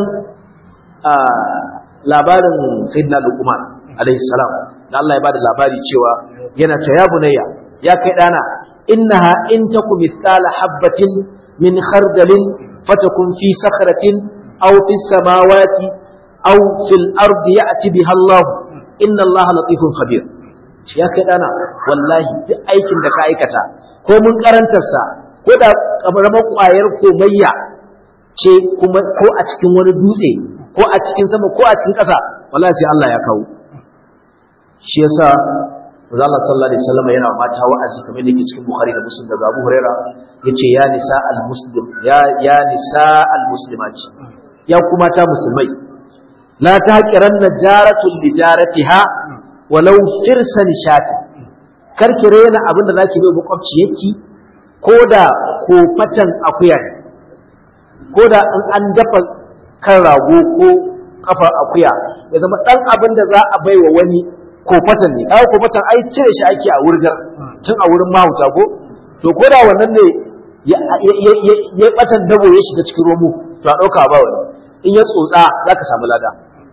labarin sayyidina Luqman alaihi salam da Allah ya bada labari cewa yana ta ya bunayya ya kai dana innaha in takum mithqala habatin min khardalin fatakun fi sakhratin aw fi samawati aw fil ardi ya'ti biha Allah inna Allah latifun khabir shi ya kai dana wallahi duk aikin da ka aikata ko mun karantarsa ko da karamar kwayar komayya ce kuma ko a cikin wani dutse ko a cikin sama ko a cikin ƙasa wallahi sai Allah ya kawo shi yasa Manzo Allah sallallahu alaihi wasallam yana mata wa'azi kamar yadda yake cikin Bukhari da Muslim daga Abu Huraira yace ya nisa al-muslim ya ya nisa al-muslimat ya kuma ta musulmai la tahqiranna jaratun li jaratiha walau firsan shati karki rena abinda zaki bai makwabci yake ko da kofatan akuya ne ko da in an dafa kan rago ko kafar akuya ya zama dan abin da za a baiwa wani kofatan ne kawo kofatan ai cire shi ake a wurgar tun a wurin mahauta ko to ko da wannan ne ya batan dabo ya shiga cikin romo to a ɗauka ba wani in ya tsotsa za ka samu lada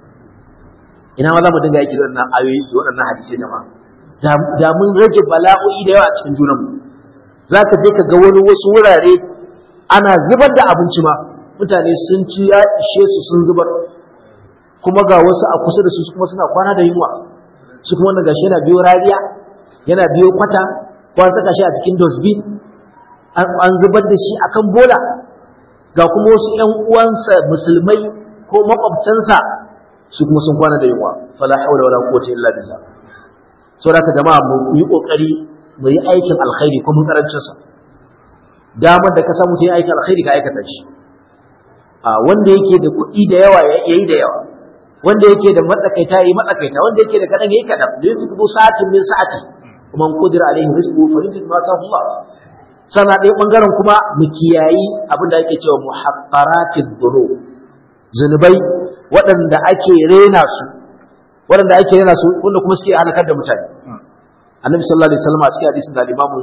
ina ma za mu dinga yaki da waɗannan ayoyi da waɗannan hadisai da ma da mun rage bala'o'i da yawa a cikin junanmu za ka je ka ga wani wasu wurare ana zubar da abinci ma mutane sun ci ya ishe su sun zubar kuma ga wasu a kusa da su kuma suna kwana da yunwa su kuma wanda gashi yana biyo rariya yana biyo kwata ko an saka shi a cikin dosbin an zubar da shi akan bola ga kuma wasu ƴan uwansa musulmai ko makwabtansa su kuma sun kwana da yunwa fala haula wala quwwata illa billah saboda haka jama'a mu yi kokari mu yi aikin alkhairi ko mun karancin sa damar da ka samu ta yi aikin alkhairi ka aikata shi a wanda yake da kuɗi da yawa ya yi da yawa wanda yake da matsakaita ya yi matsakaita wanda yake da kaɗan ya yi kaɗan da yake kudu sa'atin min sa'ati kuma kudira alaihi rizqu fa yunfiq ma ta Allah sana ɗaya ɓangaren kuma mu kiyayi abin da ake cewa muhaqqaratid dhunub zunubai waɗanda ake rena su waɗanda ake rena su wanda kuma suke halakar da mutane annabi sallallahu alaihi wasallam a cikin hadisin da imamu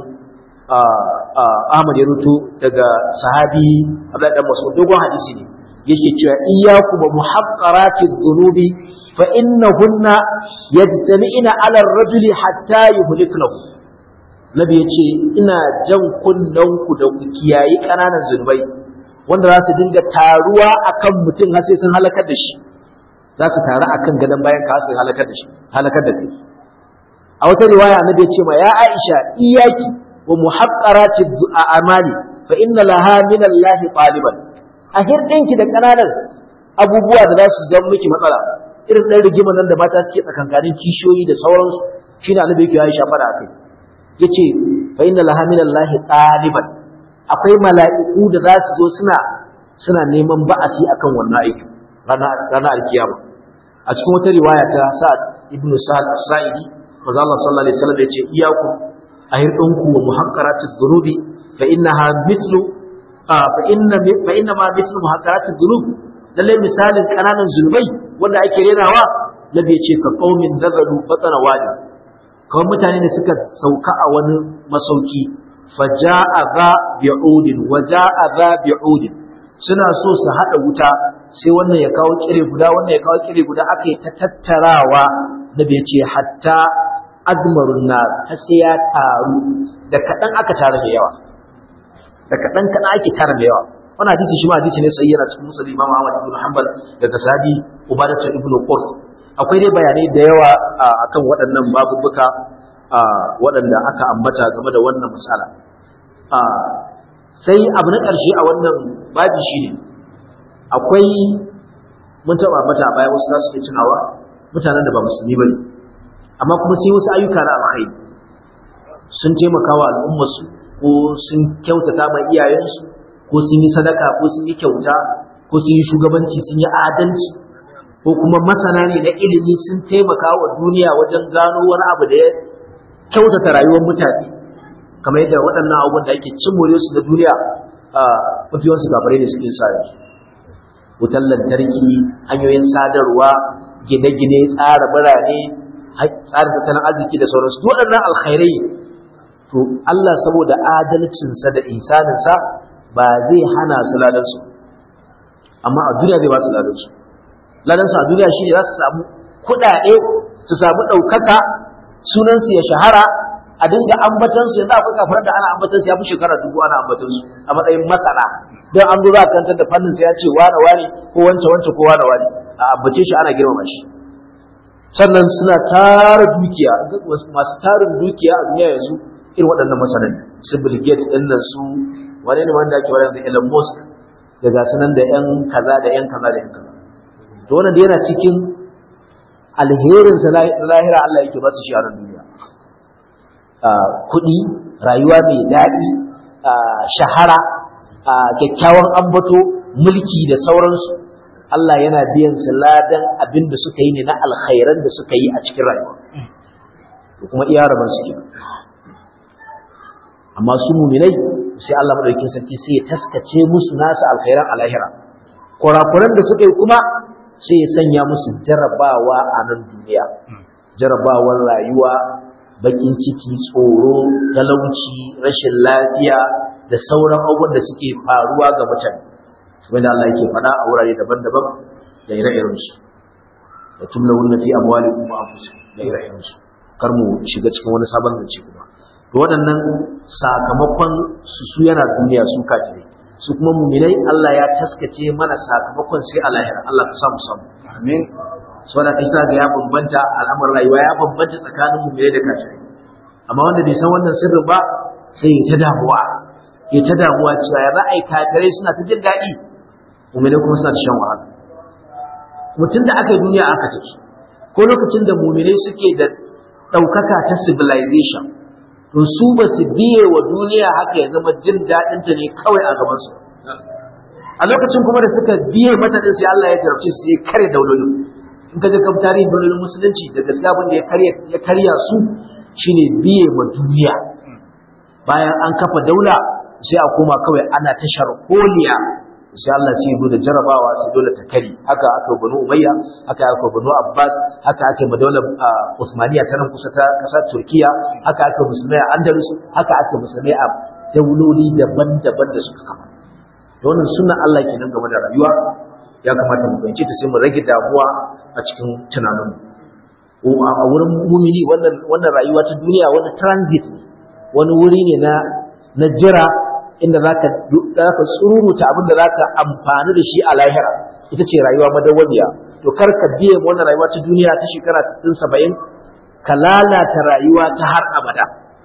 Ahmad ya ruto daga sahabi Abdullahi dan Mas'ud dogon hadisi ne yake cewa iyyakum wa muhaqqaratiz dhunubi fa innahunna yajtami'ina 'ala ar-rajuli hatta yuhliknahu Nabi ya ce ina jan kunnanku da ku kiyayi ƙananan zunubai wanda za su dinga taruwa akan mutum har sai sun halakar da shi za su taru akan gadon bayan ka sai halakar da shi halakar da kai a wata riwaya annabi ya ce ma ya Aisha iyaki wa muhaqqarati a'mali fa inna laha min Allah taliban a hirdinki da ƙananan abubuwa da za su zama miki matsala irin ɗan rigima nan da mata suke tsakankanin kishiyoyi da sauransu shine annabi yake Aisha fara akai yace fa inna laha min Allah taliban akwai mala'iku da za su zo suna suna neman ba'asi akan wannan aikin ranar alkiyama a cikin wata riwaya ta Sa'ad ibn Sa'ad as-Sa'idi manzo Allah sallallahu alaihi wasallam yace iyaku ahirdunku wa muhaqqaratiz dhunubi fa innaha mithlu fa inna fa inna ma mithlu muhaqqaratiz dhunub lalle misalin kananan zulmai wanda ake renawa nabi yace ka qaumin dazalu fatana wadi kawai mutane ne suka sauka a wani masauki faja'a za bi'udin wa ja'a za bi'udin suna so su hada wuta sai wannan ya kawo kire guda wannan ya kawo kire guda aka yi ta tattarawa da bai ce hatta admarun nar har sai ya taru da kadan aka tara da yawa da kadan kadan ake tara da yawa wannan hadisi shi ma hadisi ne sai yana cikin musulmi Imam Ahmad ibn Hanbal daga sahabi Ubadatu ibn Qurt akwai dai bayanai da yawa akan waɗannan babubuka waɗanda aka ambata game da wannan misala sai abu na ƙarshe a wannan babi shi ne akwai mun taɓa mata a baya wasu za su ke tunawa mutanen da ba musulmi ba ne amma kuma sai wasu ayyuka na alkhairi sun taimaka wa al'ummarsu ko sun kyautata ma iyayensu ko sun yi sadaka ko sun yi kyauta ko sun yi shugabanci sun yi adalci ko kuma masana ne na ilimi sun taimaka wa duniya wajen gano wani abu da ya kyautata rayuwar mutane kamar yadda waɗannan abubuwan da ake cin more su na duniya a mafiyansu gabarai ne suke sa yanzu wutar lantarki hanyoyin sadarwa gine-gine tsara birane tsara tattalin arziki da sauransu waɗannan alkhairai to Allah saboda adalcinsa da insaninsa ba zai hana su ladan su amma a duniya zai ba su ladan su ladan su a duniya shine za su samu kuɗaɗe su samu ɗaukaka sunan su ya shahara a dinga ambatan su yanzu akwai kafirar da ana ambatan su ya fi shekara dubu ana ambatan su a matsayin masana don an zo za a kantar da fannin sai ya ce wane wane ko wance wance ko wane wane a ambace shi ana girmama shi sannan suna tara dukiya masu tarin dukiya a duniya yanzu irin waɗannan masanan su Bill Gates ɗin nan su wane ne wanda ake wadanda Elon Musk da ga sanan da yan kaza da yan kaza da yan kaza to wannan da yana cikin alherin sa lahira Allah yake ba su shi a nan duniya kuɗi rayuwa mai daɗi shahara kyakkyawan ambato mulki da sauransu Allah yana biyan su ladan abin da suka yi ne na alkhairan da suka yi a cikin rayuwa da kuma iya rabar su ke amma su muminai sai Allah madaukakin sarki sai ya taskace musu nasu alkhairan alahira kurakuran da suka yi kuma sai ya sanya musu jarabawa a nan duniya jarabawar rayuwa bakin ciki tsoro talauci rashin lafiya da sauran abubuwan da suke faruwa ga mutane wanda Allah yake faɗa a wurare daban-daban da ire-iren su da tumla wunna fi amwalikum wa anfusikum da ire-iren su kar mu shiga cikin wani sabon zance kuma to waɗannan sakamakon su su yana duniya su kafirai su kuma muminai Allah ya taskace mana sakamakon sai a lahira Allah ka samu samu amin saboda kai ga ya bambanta al'amuran rayuwa ya bambanta tsakanin muminai da kafirai amma wanda bai san wannan sirrin ba sai ya ta damuwa ya ta damuwa cewa ya za a yi kafirai suna ta jin daɗi muminai kuma suna shan wahala mutum da aka yi duniya aka take ko lokacin da muminai suke da ɗaukaka ta civilization to su ba su biye wa duniya haka ya zama jin daɗinta ne kawai a gabansu a lokacin kuma da suka biye mata din sai Allah ya jarabce su sai kare daulolin in ka ga kam tarihin daulolin musulunci da gaskiya abin da ya karya ya karya su shine biye wa duniya bayan an kafa daula sai a koma kawai ana ta sharholiya sai Allah sai zo da jarabawa sai dole ta kari haka aka banu umayya haka aka banu abbas haka aka ma daular usmaniya ta nan kusa ta kasar turkiya haka aka musulmai a andalus haka aka musulmai a dauloli daban-daban da suka kafa da wannan sunan Allah kenan game da rayuwa ya kamata mu fahimci ta sai mu rage damuwa a cikin tunaninmu a wurin mumini wannan wannan rayuwa ta duniya wani transit ne wani wuri ne na na jira inda zaka zaka tsururuta abin da zaka amfani da shi a lahira ita ce rayuwa madawwamiya to kar ka biye wannan rayuwa ta duniya ta shekara 60 70 ka lalata rayuwa ta har abada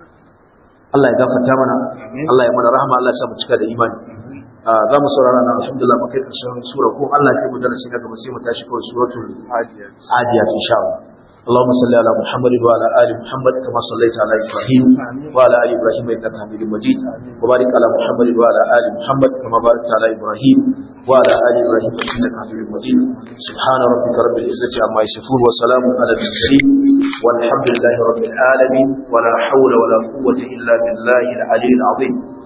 Allah ya gafarta mana Allah ya mana rahama Allah ya sa mu cika da imani za mu saurara na alhamdulillah mu kai karshen sura ko Allah ya kai mu darasi na gaba sai mu tashi kawai suratul adiyat insha Allah اللهم صل على محمد وعلى ال محمد كما صليت على ابراهيم وعلى ال ابراهيم انك حميد مجيد وبارك على محمد وعلى ال محمد كما باركت على ابراهيم وعلى ال ابراهيم انك حميد مجيد سبحان ربك رب العزه عما يصفون وسلام على المرسلين والحمد لله رب العالمين ولا حول ولا قوه الا بالله العلي العظيم